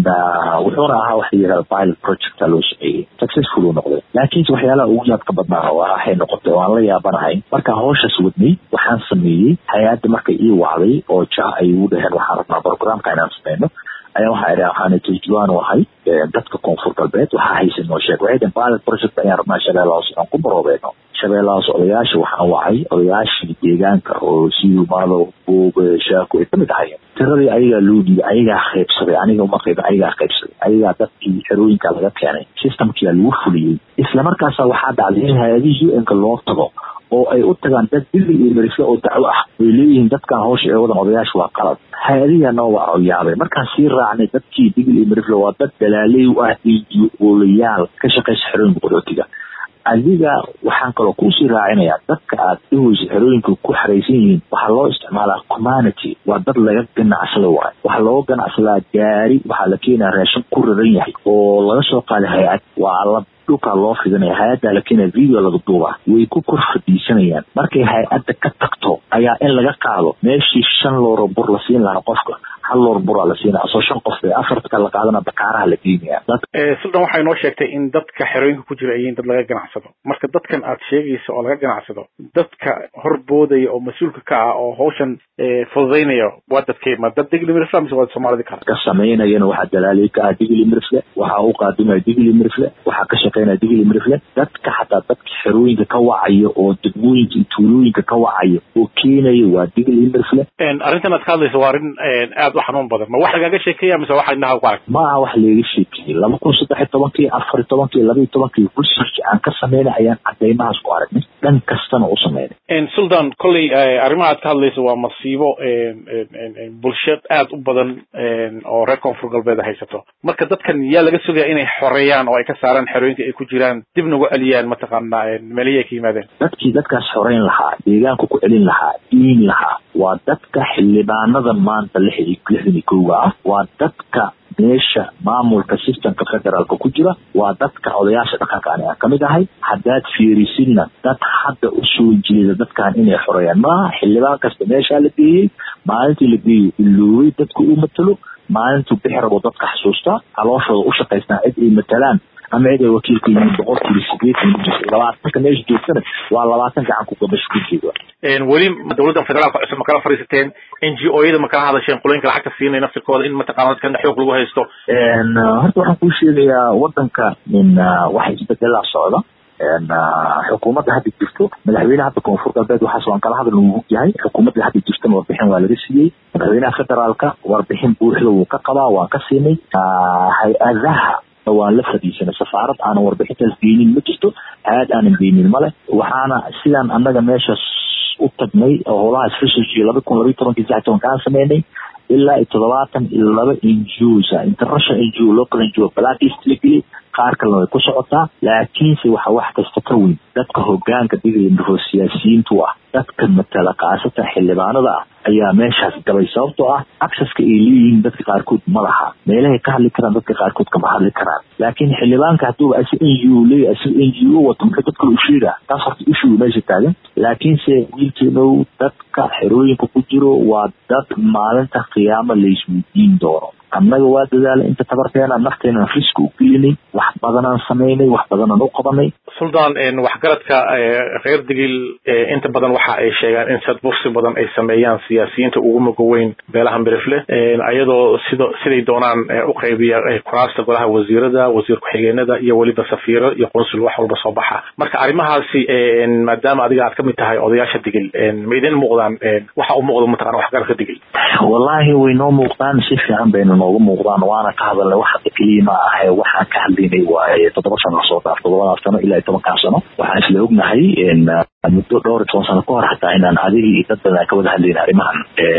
wuxuuna ahaa waxa yihahda pilot project loo shaqeeyey successful uu noqday laakiinse waxyaalaha ugu yaabka badnaa oo waxay noqotay oo aan la yaabanahay markaan hawshaas wadnay waxaan sameeyey hay-adda markay ii wacday oo ja ay igu dhaheen waxaan rabnaa programka inaan sameyno ayaa waxaa idhi waxaana turjuwaan u ahay dadka koonfur galbeed waxaa haysa noo sheeg waxay dhaheen pilot project ayaan rabnaa shabeellahaas inaan ku baroobeeno shabeellahaas odayaasha waxaan wacay odayaashii deegaanka oo siyumaado buube shaako ay kamid ahayeen tiradii ayagaa loo dhiibay ayagaa qaybsaday aniga uma qaybin ayagaa qaybsaday ayagaa dadkii xerooyinka laga keenay systemkia lagu fuliyey islamarkaasa waxaa dhacday in hay-adihii u-nka loo tago oo ay u tagaan dad dili iyo merisle oo dacwo ah ay leeyihiin dadkan hawsha ee wadan odayaasha waa qalad hay-adihiia noo waa yaabay markaan sii raacnay dadkii digil iyo merisle waa dad dalaaley u ah iyo oolayaal ka shaqaysa xerooyinka qaxootiga adiga waxaan kaloo kuusii raacinayaa dadka aad dhahoysa xerooyinka ku xaraysan yihiin waxaa loo isticmaalaa community waa dad laga ganacsada waayo waxaa looga ganacsadaa gaari waxaa la keenaya raashin ku raran yahay oo laga soo qaaday hay-ad waa la dhulkaa loo fidinaya hay-addaa la keenaya video laga duubaa way ku kor fadhiisanayaan markay hay-adda ka tagto ayaa in laga qaado meeshii shan looro bur la siin lahaa qofka hal loor buraa la siinaya asoo shan qof ee afartka la qaadana bakaaraha la geenaya suldan waxay noo sheegtay in dadka xerooyinka ku jira yihiin dad laga ganacsado marka dadkan aad sheegayso oo laga ganacsado dadka horboodaya oo mas-uulka ka ah oo hawshan fududaynaya waa dadkee ma dad digli mirisle mise waa soomaalida kale ka samaynayana waxaa dalaalay ka ah digli mirisle waxaa u qaadimaya digli mirisle waxaa ka shaqeynaya digli mirisle dadka xataa dadka xerooyinka ka wacaya oo degmooyinka iyo tuulooyinka ka wacaya oo keenaya waa digli mirisle arrintan aad ka hadlayso waa arrin aad u xanuun badan ma wax lagaaga sheekeeya mise waxa indhaha ku arag ma aha wax leega sheekeeyey laba kun saddex iyo tobankii afar iyo tobankii laba iyo tobankii research aan ka sameynay ayaan cadeymahaas ku aragnay dhan kastana u sameynay sultan kolley arrimaha aad ka hadlayso waa masiibo bulshad aad u badan oo reer koonfur galbeed haysato marka dadkan yaa laga sugaya inay xoreeyaan oo ay ka saaraan xerooyinka ay ku jiraan dib nagu celiyaan mataqaana meelihii ay ka yimaadeen dadkii dadkaas xoreyn lahaa deegaanka ku celin lahaa diin lahaa waa dadka xildhibaanada maanta lix iyo lixdan iyo kowga ah waa dadka meesha maamulka systemka federaalka ku jira waa dadka odayaasha dhaqanka ani aan kamid ahay haddaad fiirisidna dad hadda usoo jeeda dadkan inay xoreeyaan maaha xildhibaan kasta meeshaa la geeyey maalintii la geeyey iloobay dadka uu matalo maalintuu bixi rabo dadka xasuustaa calooshooda u shaqaystaa cid ay matalaan ama cid ay wakiilka yihiin boqolkiiba sideetan labaatanka meesha joogtana waa labaatan gacan ku gabasho ku jeeda weli dowladda federaalka cusub ma kala fadhiisateen n g o yada ma kala hadasheen qolooyinka lacagta siinay naftirkooda in mataqana dadkan xoog lagu haysto horta waxaan kuu sheegayaa wadanka in wax isbedelaa socda xukuumadda hadda jirto madaxweynaha hadda koonfur galbeed waxaas waan kala hadal uu yahay xukuumadda hadda jirtana warbixin waa laga siiyey madaxweynaha federaalka warbixin buuxda wuu ka qabaa waan ka siinay hay-adaha waan la fadhiisanay safaarad aanan warbixintaas geynin ma jirto hay-ad aanan geynin male waxaana sidaan annaga meeshaas u tagnay oo howlahaas research laba kun labaiy tobankii saddex tobanka aan sameynay ilaa iyo toddobaatan iyo laba n g os international n g o local n g o blacklist la geliyay qaar kalena way ku socotaa laakiinse waxa wax kasta ka weyn dadka hogaanka dhigaya miroo siyaasiyiintu ah dadka matala kaasatan xildhibaanada ah ayaa meeshaas gabay sababtoo ah accesska ay leeyihiin dadka qaarkood ma laha meelahay ka hadli karaan dadka qaarkood kama hadli karaan laakiin xildhibaanka hadduuba asi n g o leeyahy asi n g o wato muxuu dad kale u sheegaa taas horta issue meesha taagan laakiinse wiilkeenow dadka xerooyinka ku jiro waa dad maalinta qiyaamo laisweydiin doono annaga waa dadaalay inta tabarteena nafteenan riski u gelinay wax badanaan samaynay wax badanaan u qabanay suldaan waxgaradka reer digil inta badan waxa ay sheegaan in sad bursi badan ay sameeyaan siyaasiyiinta ugu muga weyn beelaha mirifle ayadoo sida siday doonaan u qaybiya kuraasta golaha wasiirada wasiir ku-xigeenada iyo weliba safiiro iyo qunsul wax walba soo baxa marka arrimahaasi maadaama adiga aad kamid tahay odayaasha digil ma idin muuqdaan waxa u muuqda mataqana waxgaradka digil wallaahi way noo muuqdaan si fiican bayna noogu muuqdaan waana ka hadalnay wax hadda keliya ma ahe waxaan ka hadlaynay waaye toddoba sano lasoo dhaaf toddobadaas sano ilaa iyo tobankaa sano waxaan isla ognahay muddo dhowr iyo toban sano ka hor xataa inaan adigii iyo dad badan aan ka wada hadlayna arrimahan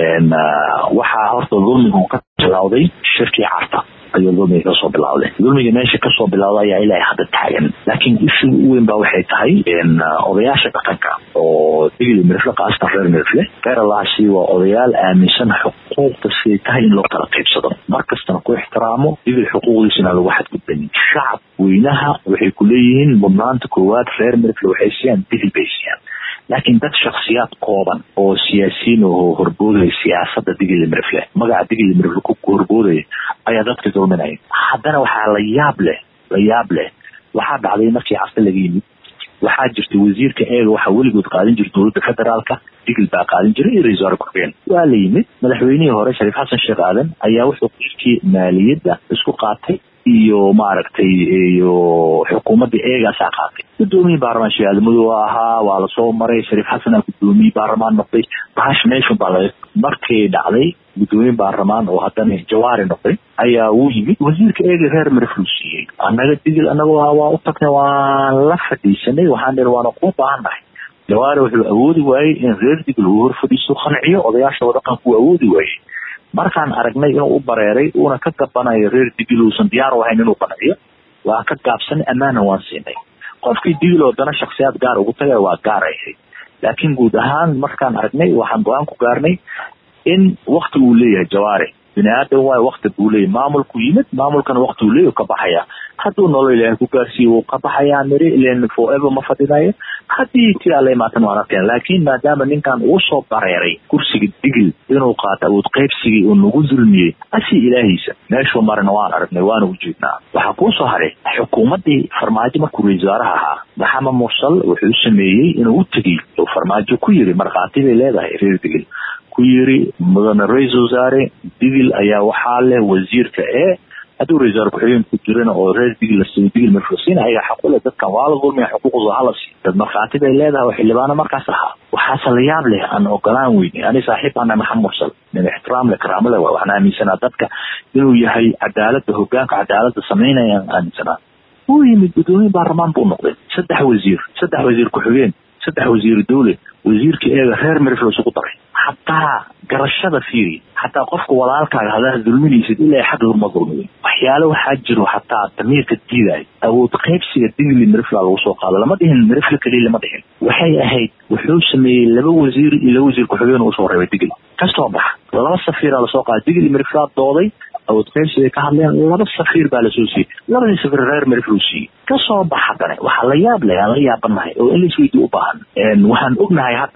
waxaa horta dulmigu ka bilawday shirkii carta ayuu dulmiga kasoo bilawday dulmiga meesha kasoo bilawda ayaa ilaa hadda taagan laakiin ishiga u weyn ba waxay tahay odayaasha dhaqanka oo digli mirifle kaastan reer mirifle reer allaasi waa odayaal aaminsan xuquuqda siday tahay in loo kala qaybsado mar kastana ku ixtiraamo digli xuquuqdiisa inaan lagu xadgudbanin shacab weynaha waxay ku leeyihiin mudnaanta koowaad reer mirifle waxay siiyaan digli bay siiyaan laakiin dad shaksiyaad kooban oo siyaasiyiin oo horboodaya siyaasada digli mirifle magaca digli mirifle ku horboodaya ayaa dadka dulminaya haddana waxaa la yaab leh la yaab leh waxaa dhacday markii carte laga yimid waxaa jirta wasiirka eega waxaa weligood qaadin jira dowladda federaalka digil baa qaadin jiray iyo ra-isul wasaare ku-xigeen waa la yimid madaxweynihii hore shariif xasan sheekh aadan ayaa wuxuu qiirkii maaliyadda isku qaatay iyo maaragtay iyo xukuumadda eegaasaa qaatay gudoomiyii baarlamaan sheekh aadamadu ahaa waa lasoo maray shariif xasan aa gudoomiyii baarlamaan noqday bahash meeshun baa laga markay dhacday gudoomiye baarlamaan oo haddana jawaari noqday ayaa uu yimid wasiirka eega reer mariflu siiyey annaga digil annaga waa u tagnay waan la fadhiisanay waxaan dhi waana kuu baahannahay jawaari wuxuu awoodi waayey in reer digil uu hor fadhiisto qanciyo odayaasha wadaqanka uu awoodi waayey markaan aragnay inuu u bareeray uuna ka gabanayo reer digil uusan diyaar u ahayn inuu qanciyo waa ka gaabsanay ammaana waan siinay qofkii digil oo dana shaksiyaad gaar ugu tagay waa gaar ay ahayd laakiin guud ahaan markaan aragnay waxaan go-aan ku gaarnay in wakti uu leeyahay jawaari bini aadan waayo wakti buu leeyahay maamulku yimid maamulkana wakti uu leeyahy ka baxaya hadduu nolol ilaahay ku gaarsiiyo wuu ka baxayaa miri ilen forever ma fadhinayo haddii tii alla imaatan waan arkeen laakiin maadaama ninkan uu soo bareeray kursiga digil inuu qaato awood qaybsigii uu nagu dulmiyey asi ilaahiisa meeshuu marina waan aragnay waana ujeednaa waxaa kuu soo haray xukuumaddii farmaajo markuu ra-isul wasaaraha ahaa maxamed mursal wuxuu sameeyey inuu u tegey oo farmaajo ku yiri markhaati bay leedahay reer digil ku yiri mudane ra-isul wasaare digil ayaa waxaa leh wasiirka ee hadduu ra-isul wasaare ku-xigeen ku jirana oo reer digil la siiyo digil marfasiin ayaga xaqule dadkan waa la dulmiya xuquuqdooda hala siiyo dad markhaati bay leedahay oo xildhibaano markaas ahaa waxaase la yaab leh aan ogolaan weyne ani saaxiib ana maxamed mursal nin ixtiraam leh karaamo leh waxaan aaminsanaa dadka inuu yahay cadaaladda hogaanka cadaaladda samaynayaan aaminsanaa wuu yimid gudoomiye baarlamaan buu noqday saddex wasiir saddex wasiir ku-xigeen saddex wasiir dowle wasiirka eega reer mirifle isugu daray xataa garashada fiiri xataa qofka walaalkaaga hadaad dulminaysid ilaa xaq lama dulmiyo waxyaalo waxaa jiro xataa damiirka diidayo awood qaybsiga digli mirifla lagu soo qaado lama dhihin mirifle keliya lama dhihin waxay ahayd wuxuu sameeyey laba wasiir iyo laba wasiir ku-xigeen usoo reebay digli kasoo baxa laba safiiraa lasoo qaada digli miriflaa dooday awood qaybsiga ka hadleen laba safiir baa lasoo siiyey labadii safiir reer miriflu siiyey kasoo bax haddana waxaa la yaab leh aan la yaabanahay oo in laisweydi u baahan waxaan ognahay hadda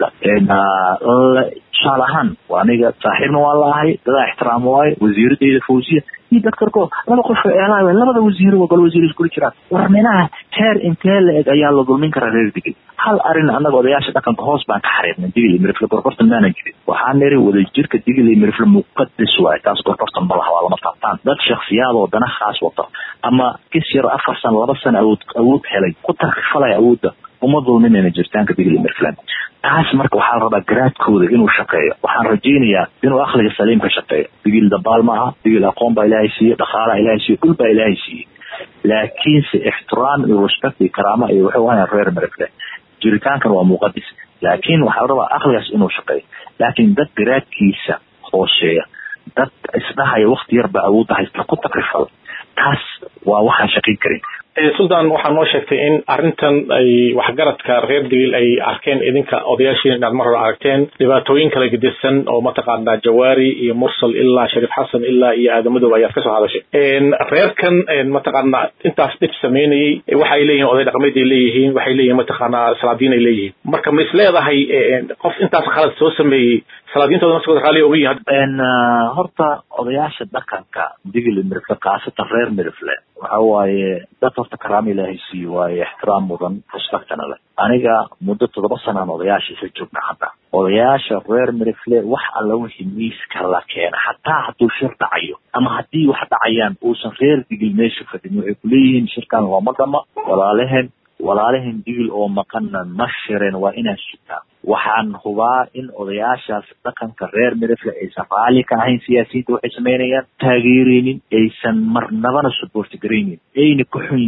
tusaale ahaan aniga saaxiibna waa la ahay dadaa ixtiraam waayo wasiiradeyda fawsiya iyo dadkarko laba qof eelaay labada wasiir waa gol wasiir iskula jiraan war minaha heer intee la eg ayaa la dulmin karaa reer digil hal arin annaga odayaasha dhaqanka hoos baan ka xariirnay digil iyo mirifle gorgortan maanan jirin waxaan niri wadajirka digil iyo mirifle muqadas waayo taas gorgortan ma laha waa lama taabtaan dad shaksiyaad oo dana khaas wata ama kis yar afar sano laba sano awood awood helay ku tarkifalaya awoodda uma dulminayna jiritaanka digil iyo mirifle taas marka waxaa la rabaa garaadkooda inuu shaqeeyo waxaan rajaynayaa inuu akliga saliim ka shaqeeyo digil dabaal ma aha digil aqoon baa ilaahay siiye dhaqaalaa ilaahay siiye dhul baa ilaahay siiye laakiinse ixtiraam iyo respect iyo karaama iyo wuxuu ahayn reer mirifle jiritaankan waa muqadis laakiin waxaa la rabaa akligaas inuu shaqeeyo laakiin dad garaadkiisa hooseeya dad isdhahaya wakti yar baa awoodda haysta ku takrifal taas waa waxaan shaqayn karin sultan waxaa noo sheegtay in arrintan ay waxgaradka reer digil ay arkeen idinka odayaashiin inaad mar hore aragteen dhibaatooyin kala gedisan oo mataqaanaa jawaari iyo mursal ilaa shariif xasan ilaa iyo aadamadoob ayaad kasoo hadashay reerkan mataqaanaa intaas dhib sameynayey waxay leeyihiin oday dhaqameed ay leeyihiin waxay leeyihiin mataqaanaa salaadiin ay leeyihiin marka ma is leedahay qof intaas khalad soo sameeyey salaadiintooda nafsigooda raalli oga yihiin horta odayaasha dhaqanka digil mirifle khaasatan reer mirifle waxa waaye dad horta karaama ilaahay siiyo waaye ixtiraam mudan respectana leh aniga muddo toddoba sanaan odayaasha isla joogna hadda odayaasha reer mirifle wax alla wixii miiska la keena xataa hadduu shir dhacayo ama haddii wax dhacayaan uusan reer digil meesha fadhin waxay kuleeyihiin shirkan looma dhama walaalehen walaalehen digil oo maqanna ma shireen waa inaan sugaa waxaan hubaa in odayaashaas dhaqanka reer mirifle aysan raalli ka ahayn siyaasiyiinta waxay samaynayaan taageereynin aysan marnabana suboorti garaynin ayna ka xun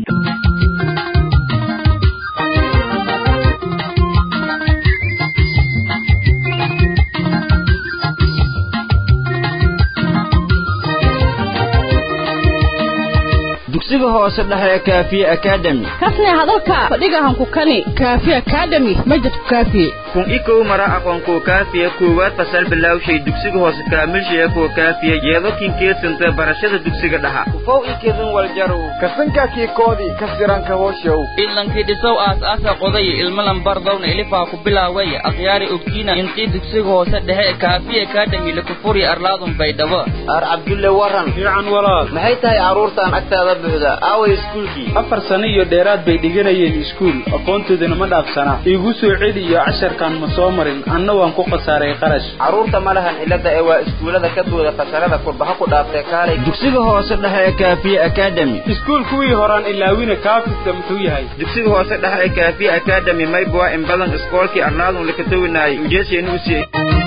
dugsiga hoose dhexe ee kaafiye academy kasne hadalka fadhigahan ku kani kaafiye academy majidku kaafiye kun ikow mara aqoonkuwa kaafiya koowaad fasal bilawshay dugsiga hoose kaamilshaya kuwa kaafiya yeedokin keesanta barashada dugsiga dhaha ufow ikedin waljarow kasankaakii koodii kasiranka hooshow ilankii dhisow aas-aasa qoday ilmalan bardowna ilifaa ku bilaaway akhyaari ogtiina intii dugsiga hoose dhexe ee kaafiye academy lakufuri arlaadun baydhabo ar cabdulle waran fiican walaal maxay tahay carruurtan agtaada buuxda aaway iskuulkii afar sano iyo dheeraad bay dhiganayeen iskuul aqoontoodana ma dhaafsana iigu soo celi iyo casharkan ma soo marin anna waan ku khasaaray qarash carruurta ma lahan cilada ee waa iskuullada ka booda fasharada kurbaha ku dhaaftee kaalay dugsiga hoose dhexe ee kaafiye academy iskuul kuwii horaan ilaawina kaafirka muxuu yahay dugsiga hoose dhexe ee kaafiye academy maybwa in badan iskoolkii arlaadun lakatowinaayay ujeesheenu usiyey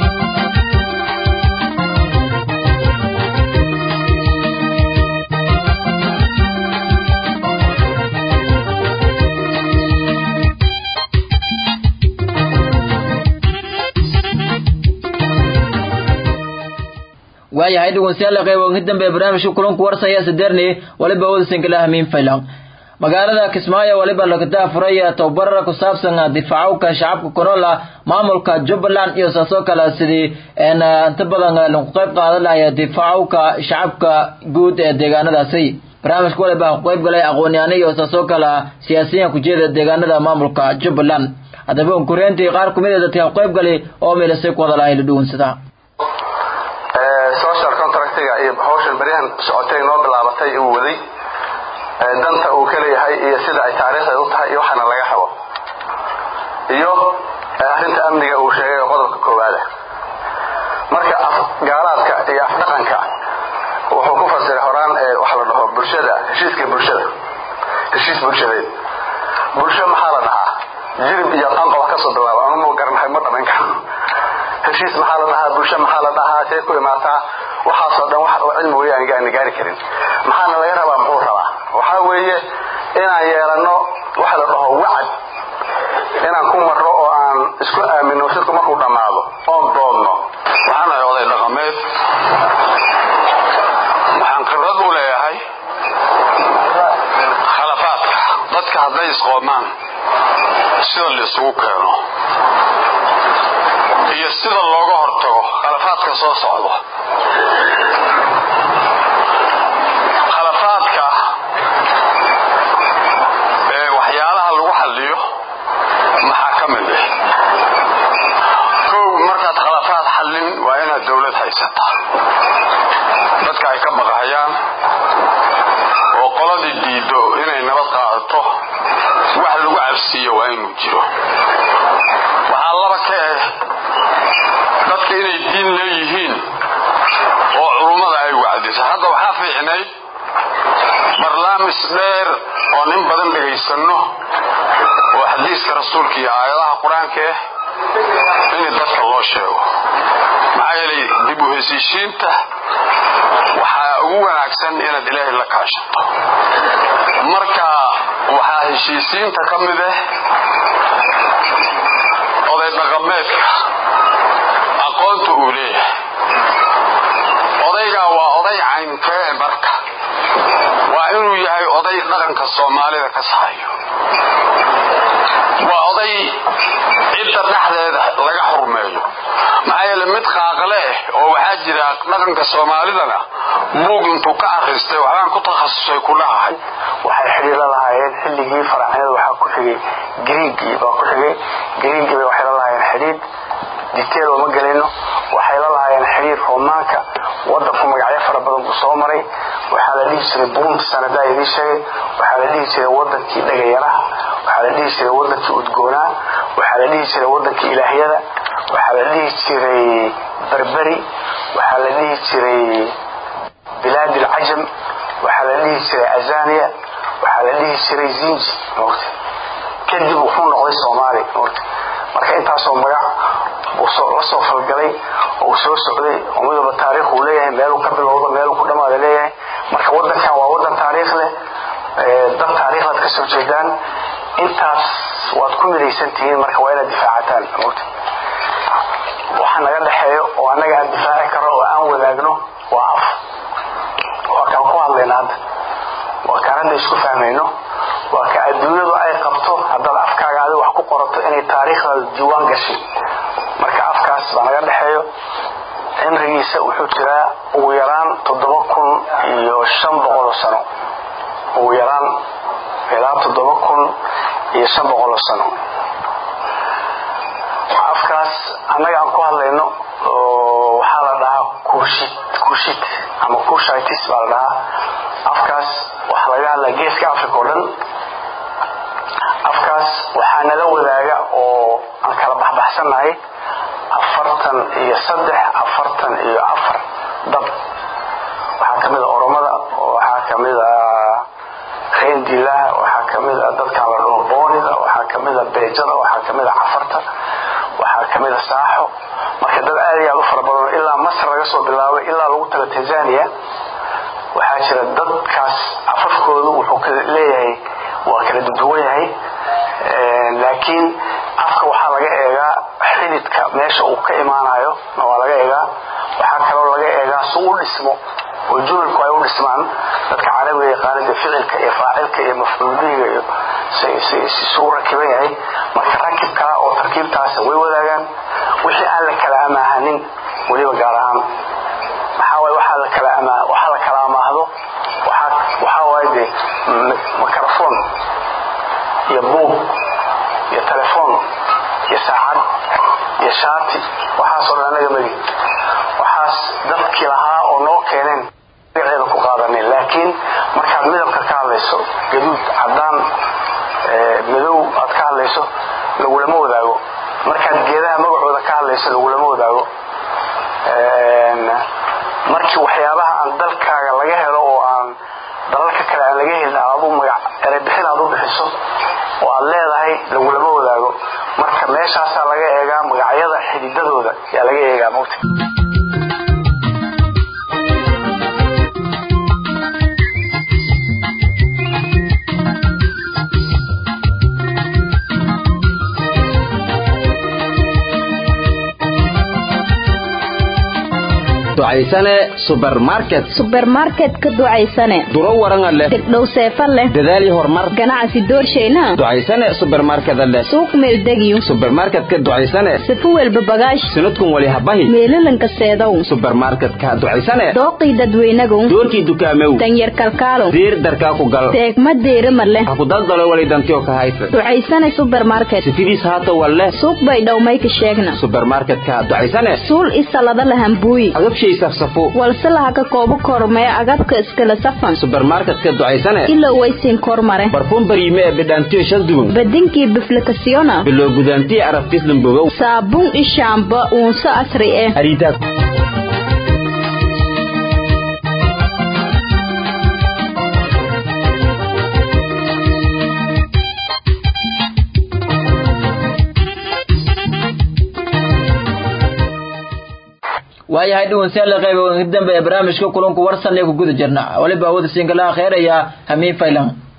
waayahay dhegeystayaal qayb ugu dambe barnaamijka kulanku warsaya sadeerni waliba wadasinkala hamiin faylan magaalada kismaayo waliba lagadaa furay tababar ku saabsan difaacowka shacabka kunool maamulka jubbaland iyo saasoo kale sidii inta badan lagu qayb qaadan lahay difaacowka shacabka guud ee deegaanadaasi barnaamijka waliba ku qayb galay aqoon-yahano iyo saasoo kale siyaasiyiin kujeeda deegaanada maamulka jubbaland haddaba unkureyntii qaar kumid a dadka ku qayb galay oo meelasay ku wada lahay la dhuwansada social contractiga iyo hawshan beryahan socotay noo bilaabatay uu waday danta uu ka leeyahay iyo sida ay taariikhda u tahay iyo waxaana laga rabo iyo arrinta amniga uu sheegay oo qodobka koowaada marka gaalaadka iyo afdhaqanka wuxuu ku fasiray horaan waxa la dhaho bulshada heshiiska bulshada heshiis bulshadeed bulsho maxaa la dhahaa jirib iyo qanqob kasoo bilaaba anuma garanahay ma dhamayn karo heshiis maxaa la dhahaa bulsho maxaa la dhahaa see ku imaataa waxaasoo dhan wax cilmi weli aan gaani gaari karin maxaana laga rabaa muxuu rabaa waxaa weeye inaan yeelano waxa la dhaho wacad inaan ku marro oo aan isku aamino shirku markuu dhammaado oon doodno waxaan ahay oday dhaqameed waxaan khibrad u leeyahay khalafaadka dadka hadday isqoomaan sida la isugu keeno iyo sida looga hortago khalafaadka soo socdo khalafaadka ee waxyaalaha lagu xalliyo maxaa ka mid ah kow markaad khalafaad xallin waa inaad dawlad haysataa dadka ay ka baqahayaan oo qoladii diido inay nabad qaadato wax lagu cabsiiyo waa inuu jiro waxaa laba ka ah dadka inay diin leeyihiin oo culummada ay wacdiso hadda waxaa fiicnayd barnaamis dheer oo nin badan dhegaysanno oo xadiiska rasuulka iyo aayadaha qur-aanka ah in dadka loo sheego maxaa yeelay dib u hesiishiinta waxaa ugu wanaagsan inaad ilaahay la kaashato marka waxaa heshiisiinta ka mid ah oday dhaqameedka aqoonta uu leeyahay odaygaa waa oday caynkee marka waa inuu yahay oday dhaqanka soomaalida ka sahayo waa oday cidda dhexdeeda laga xurmeeyo maxaa yeele mid qaaqle ah oo waxaa jira dhaqanka soomaalidana buug intuu ka akhristay waxbaan ku takhasusay ku dhahahay waxay xidhiiro lahaayeen xilligii faracyada waxaa ku xigay griigii baa ku xigay griigii bay waxay la lahaayeen xidhiid detail ooma gelayno waxay la lahaayeen xidhiir roomaanka wadanku magacyo fara badan buu soo maray waxaa la dhihi jiray burundi sanadaa idiin sheegay waxaa la dhihi jiray wadankii dhagayaraha waxaa la dhihi jiray wadankii udgoonaa waxaa la dhihi jiray wadankii ilaahyada waxaa la dhihi jiray berberi waxaa la dhihi jiray bilaad alcajam waxaa la dhihi jiray azania waxaa la dhihi jiray zinji mota kadib wuxuu noqday soomaali mota marka intaasoo magac buu la soo falgalay oo uu soo socday oo mid walba taariikh uu leeyahay meeluu ka bilowdo meeluu ku dhammaada leeyahay marka wadankan waa wadan taariikh leh dad taariikhlaad ka soo jeedaan intaas waad ku midaysan tihiin marka waa inaad difaacataan mota waxa naga dhexeeyo oo annaga aan difaaci karno oo aan wadaagno waa af waa kaan ku hadlayna hadda waa kaan hadda isku fahmayno waa ka adduunyadu ay qabto haddaad afkaaga adi wax ku qorato inay taariikhdaada diiwaan gashay marka afkaas baa naga dhexeeyo cimrigiisa wuxuu jiraa ugu yaraan toddoba kun iyo shan boqoloo sano ugu yaraan ilaa toddoba kun iyo shan boqoloo sano afkaas annaga aan ku hadlayno waxaa la dhahaa kuushid kuushid ama kuushitis baa la dhahaa afkaas waxaa laga hadlaa geeska africa oo dhan afkaas waxaa nala wadaaga oo aan kala baxbaxsannahay afartan iyo saddex afartan iyo afar dad waxaa ka mid a oromada waxaa ka mid a reendilaha waxaa ka mid a dadkan la dhaho boonida waxaa ka mid a beejada waxaa ka mid a cafarta waxaa ka mid a saaxo marka dad aad iyo aad u fara badan ilaa masar laga soo bilaabay ilaa lagu tago tanzania waxaa jira dadkaas afafkoodu wuxuu leeyahay waa kala duduwan yahay laakiin afka waxaa laga eegaa xididka meesha uu ka imaanayo waa laga eegaa waxaa kaloo laga eegaa si u dhismo oo jumalku ay u dhismaan dadka carabiga yaqaanida ficilka iyo faacilka iyo mafcuuliga iyo su rakiban yahay marka rakibka oo tarkiibtaas way wadaagaan wixii aan la kala amaahanin weliba gaar ahaan maxaa waay waxaa la kala amaa waxaa la kala amaahdo waxaa waaye dee mikrofon iyo buug iyo telefoon iyo saacad iyo shaati waxaasoo dhan anaga megi waxaas dadkii lahaa oo noo keeneen magaceeda ku qaadanin laakiin markaad midabka ka hadlayso gaduud cadaan madow aad ka hadlayso lagulama wadaago markaad geedaha magacooda ka hadlayso lagulama wadaago markii waxyaabaha aan dalkaaga laga helo oo aan dalalka kale aan laga helin aad adu magac erebixin aad u bixiso oo aad leedahay lagulama wadaago marka meeshaasaa laga eegaa magacyada xididadooda yaa laga eegaa mogta ducaysane subermarket subermarket ka ducaysane duro waranga leh degdhow seefa leh dadaal iyo horumar ganacsi doorshayna ducaysane subermarkeda leh suuq meeldegiyo subermarketka ducaysane sifu welba bagaash sanadkun wali habahi meelalanka seedow subermarketka ducaysane dooqii dadweynagow doorkii dukaamew danyar kalkaalow diir darkaa ku gal teegma deerima leh ha ku daldalo wali dantiyo ka haysa ducaysane subermarket sifidiis haata walleh suuq bay dhowmayka sheegna subermarketka ducaysane suul isalada lahambuuyi agabshay safsafo walse laha ka koobo kormee agabka iskala safan subermarketka ducaysane ilo waysiin kormare barfuun bariime ee bidhaantiyo shal duwan badinkii biflikasiyona biloo gudaantiyo arabtis lambogow saabuun ishaamba uunso asri eh hariitaad waayahay dhaweystayaal qayb dambe ee barnaamijka kulanku warsan ee ku guda jirna waliba awooda sinkalaha kheeraya hamiin faylan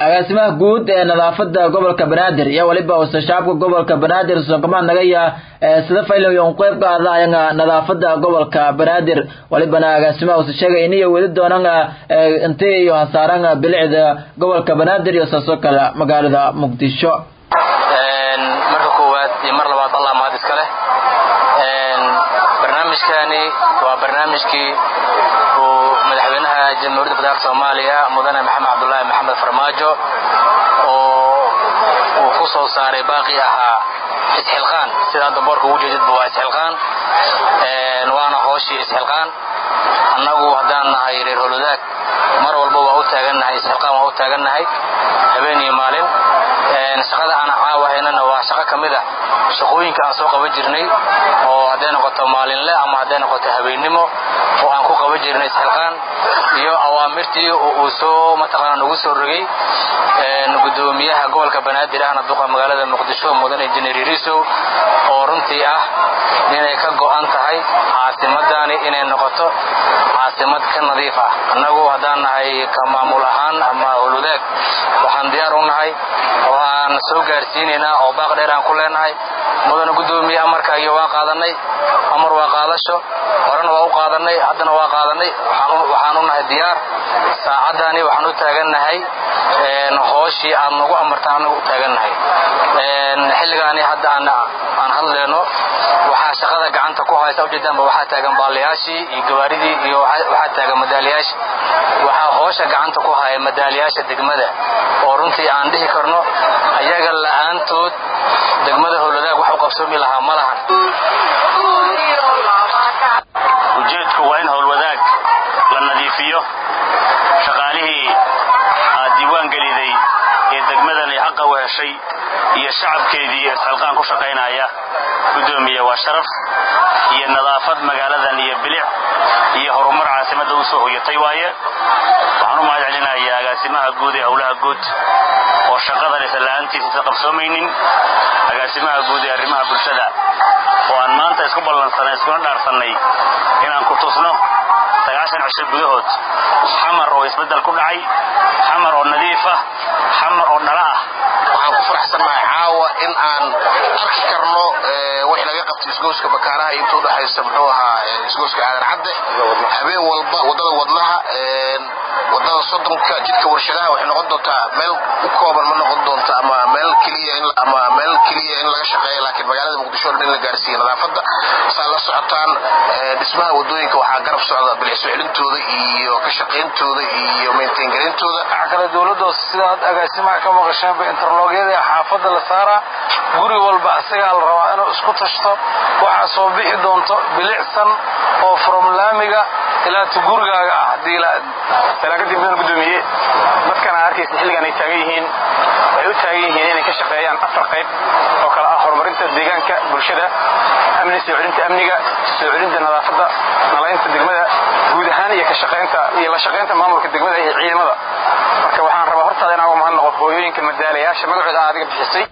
agaasimaha guud ee nadaafada gobolka banaadir iyo waliba usa shacabka gobolka banaadir sonkamaad nagaya sida faylan yon qeyb qaadayanga nadaafada gobolka banaadir walibana agaasimaha usa sheegay iniyo weli doonanga intay iyo hasaaranga bilicda gobolka banaadir iyo saasoo kale magaalada muqdisho marka koowaad iyo mar labaad allah mahad iska leh barnaamijkani waa barnaamijkii uu madaxweynaha jamhuuriyadda federaalk soomaaliya mudane maxamed cabdulaahi maxamed farmaajo oo uu ku soo saaray baaqi ahaa isxilqaan sida hadda boorka ugu jeedidba waa isxilqaan waana hooshii isxilqaan annagu haddaan nahay reer holodaag mar walba waa u taagannahay isxilqaan waa u taagannahay habeen iyo maalin shaqada aan caawahaynana waa shaqo ka mid ah shaqooyinka aan soo qaban jirnay oo hadday noqoto maalinle ama hadday noqoto habeennimo oo aan ku qaban jirnay isxilqaan iyo awaamirtii uu soo mataqaana nagu soo rogay gudoomiyaha gobolka banaadir ahna duqa magaalada muqdisho mudan injineer yarisow oo runtii ah inay ka go'an tahay caasimadani inay noqoto caasimad ka nadiif ah annagu haddaan nahay ka maamul ahaan ama holudaag waxaan diyaar u nahay oo aan soo gaarsiinaynaa oo baaq dheer aan ku leenahay mudana gudoomiye amarka iyo waan qaadanay amar waa qaadasho horena waa u qaadanay haddana waa qaadanay waxaan u nahay diyaar saacaddaani waxaan u taagannahay hooshii aad nagu amartaan anagu u taagannahay xilligaani hadda aan hadleyno waxaa shaqada gacanta ku haysa ujeedaanba waxaa taagan baaliyaashii iyo gawaaridii iyo waxaa taagan madaaliyaasha waxaa hoosha gacanta ku haya madaaliyaasha degmada oo runtii aan dhihi karno ayaga la'aantood degmada howladaag wax u qabsoomi lahaa ma lahan ujeedku waa in howlwadaag la nadiifiyo shaqaalihii aad diiwaan geliday ee degmadan ay xaqa u heshay iyo shacabkeedii ee isxilqaan ku shaqaynaya gudoomiye waa sharaf iyo nadaafad magaaladan iyo bilic iyo horumar caasimadda u soo hoyatay waaye waxaan u mahad celinayaa agaasimaha guud ee howlaha guud oo shaqadan isa la'aantiisa isa qabsoomaynin agaasimaha guud ee arrimaha bulshada oo aan maanta isku ballansanay iskuna dhaarsannay inaan ku tusno sagaashan cisho gudahood xamar oo isbeddel ku dhacay xamar oo nadiif ah xamar oo dhala ah waxaan ku faraxsannahay caawa in aan arki karno wixii laga qabtay isgooska bakaaraha inta udhexaysa muxuu ahaa isgooska aadan cadde habeen walba waddada wadnaha wadada soddonka jidka warshadaha waxay noqon doontaa meel u kooban ma noqon doonta ama meel keliya ama meel keliya in laga shaqeeya laakiin magaalada muqdisho in la gaarsiiyo nadaafadda saa la socotaan dhismaha wadooyinka waxaa garab socda bilicso celintooda iyo ka shaqayntooda iyo maintaingarayntooda waxaa kale dowladda sida had agaasimaha ka maqasheenba interloogyada xaafadda la saaraa guri walba asagaa la rabaa inuu isku tashto waxaa soo bixi doonto bilicsan oo from laamiga ilaa tu gurigaaga ah haddii salaakadii mudan gudoomiye dadkan aad arkaysa xilligan ay taagan yihiin waxay u taagan yihiin inay ka shaqeeyaan afar qayb oo kale ah horumarinta deegaanka bulshada amni soo celinta amniga soo celinta nadaafadda nalaynta degmada guud ahaan iyo ka shaqaynta iyo la shaqaynta maamulka degmada iyo ciidamada marka waxaan rabaa hortaada inaan uga mahadnaqo hooyooyinka madaalayaasha magacooda aad adiga bixisay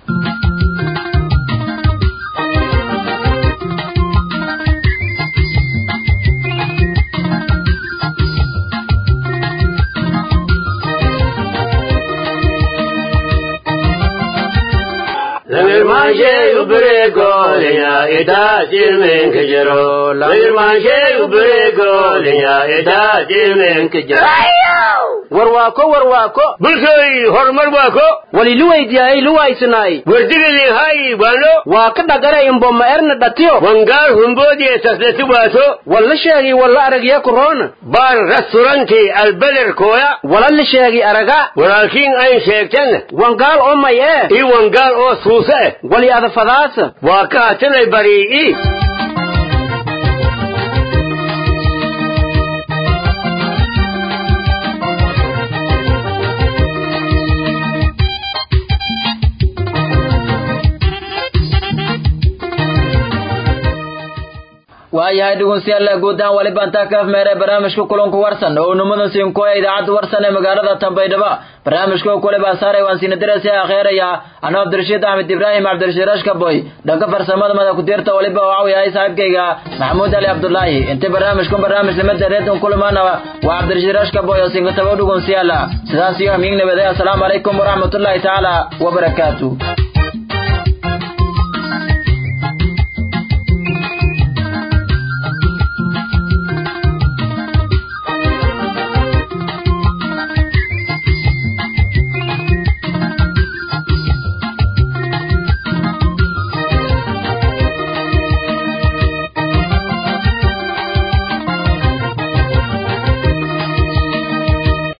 Lirmanshe ubrego liya ida jirmen kejero. Lirmanshe ubrego liya ida jirmen kejero. warwaako warwaako bulshooy horumar waako wali luwaydiyahay luwaysinaay wardigidii hay wano waa ka dhagara imboma erna dhatiyo wangaal humboodiye sasleti waato walla sheegi walla aragya kuroona baar restauranti albeder kooya wala la sheegi araga walaakiin ayn sheegtan wangaal oo may ee ii wangaal oo suuse eh wali adafadaasa waa ka hatanay barii'i waayahay dhegeystayaal guud ahaan wali baan taa ka afmeeray barnaamijka kulanku warsan oo numada siinkoya idaacadda warsan ee magaalada Tanbaydhaba barnaamijka kule baa saaray waan siina diraysa akheeraya anoo Abdirashiid Ahmed Ibrahim Abdirashiid Rashkaboy dhanka farsamada mada ku dirta waliba waa yahay saaxiibkayga Maxamuud Ali Abdullaahi inta barnaamijku barnaamij limada reedon kulmaana waa Abdirashiid Rashkaboy oo siinka tabaw dhegeystayaal sidaas iyo amiin nabadaya assalamu alaykum wa rahmatullahi ta'ala wa barakatuh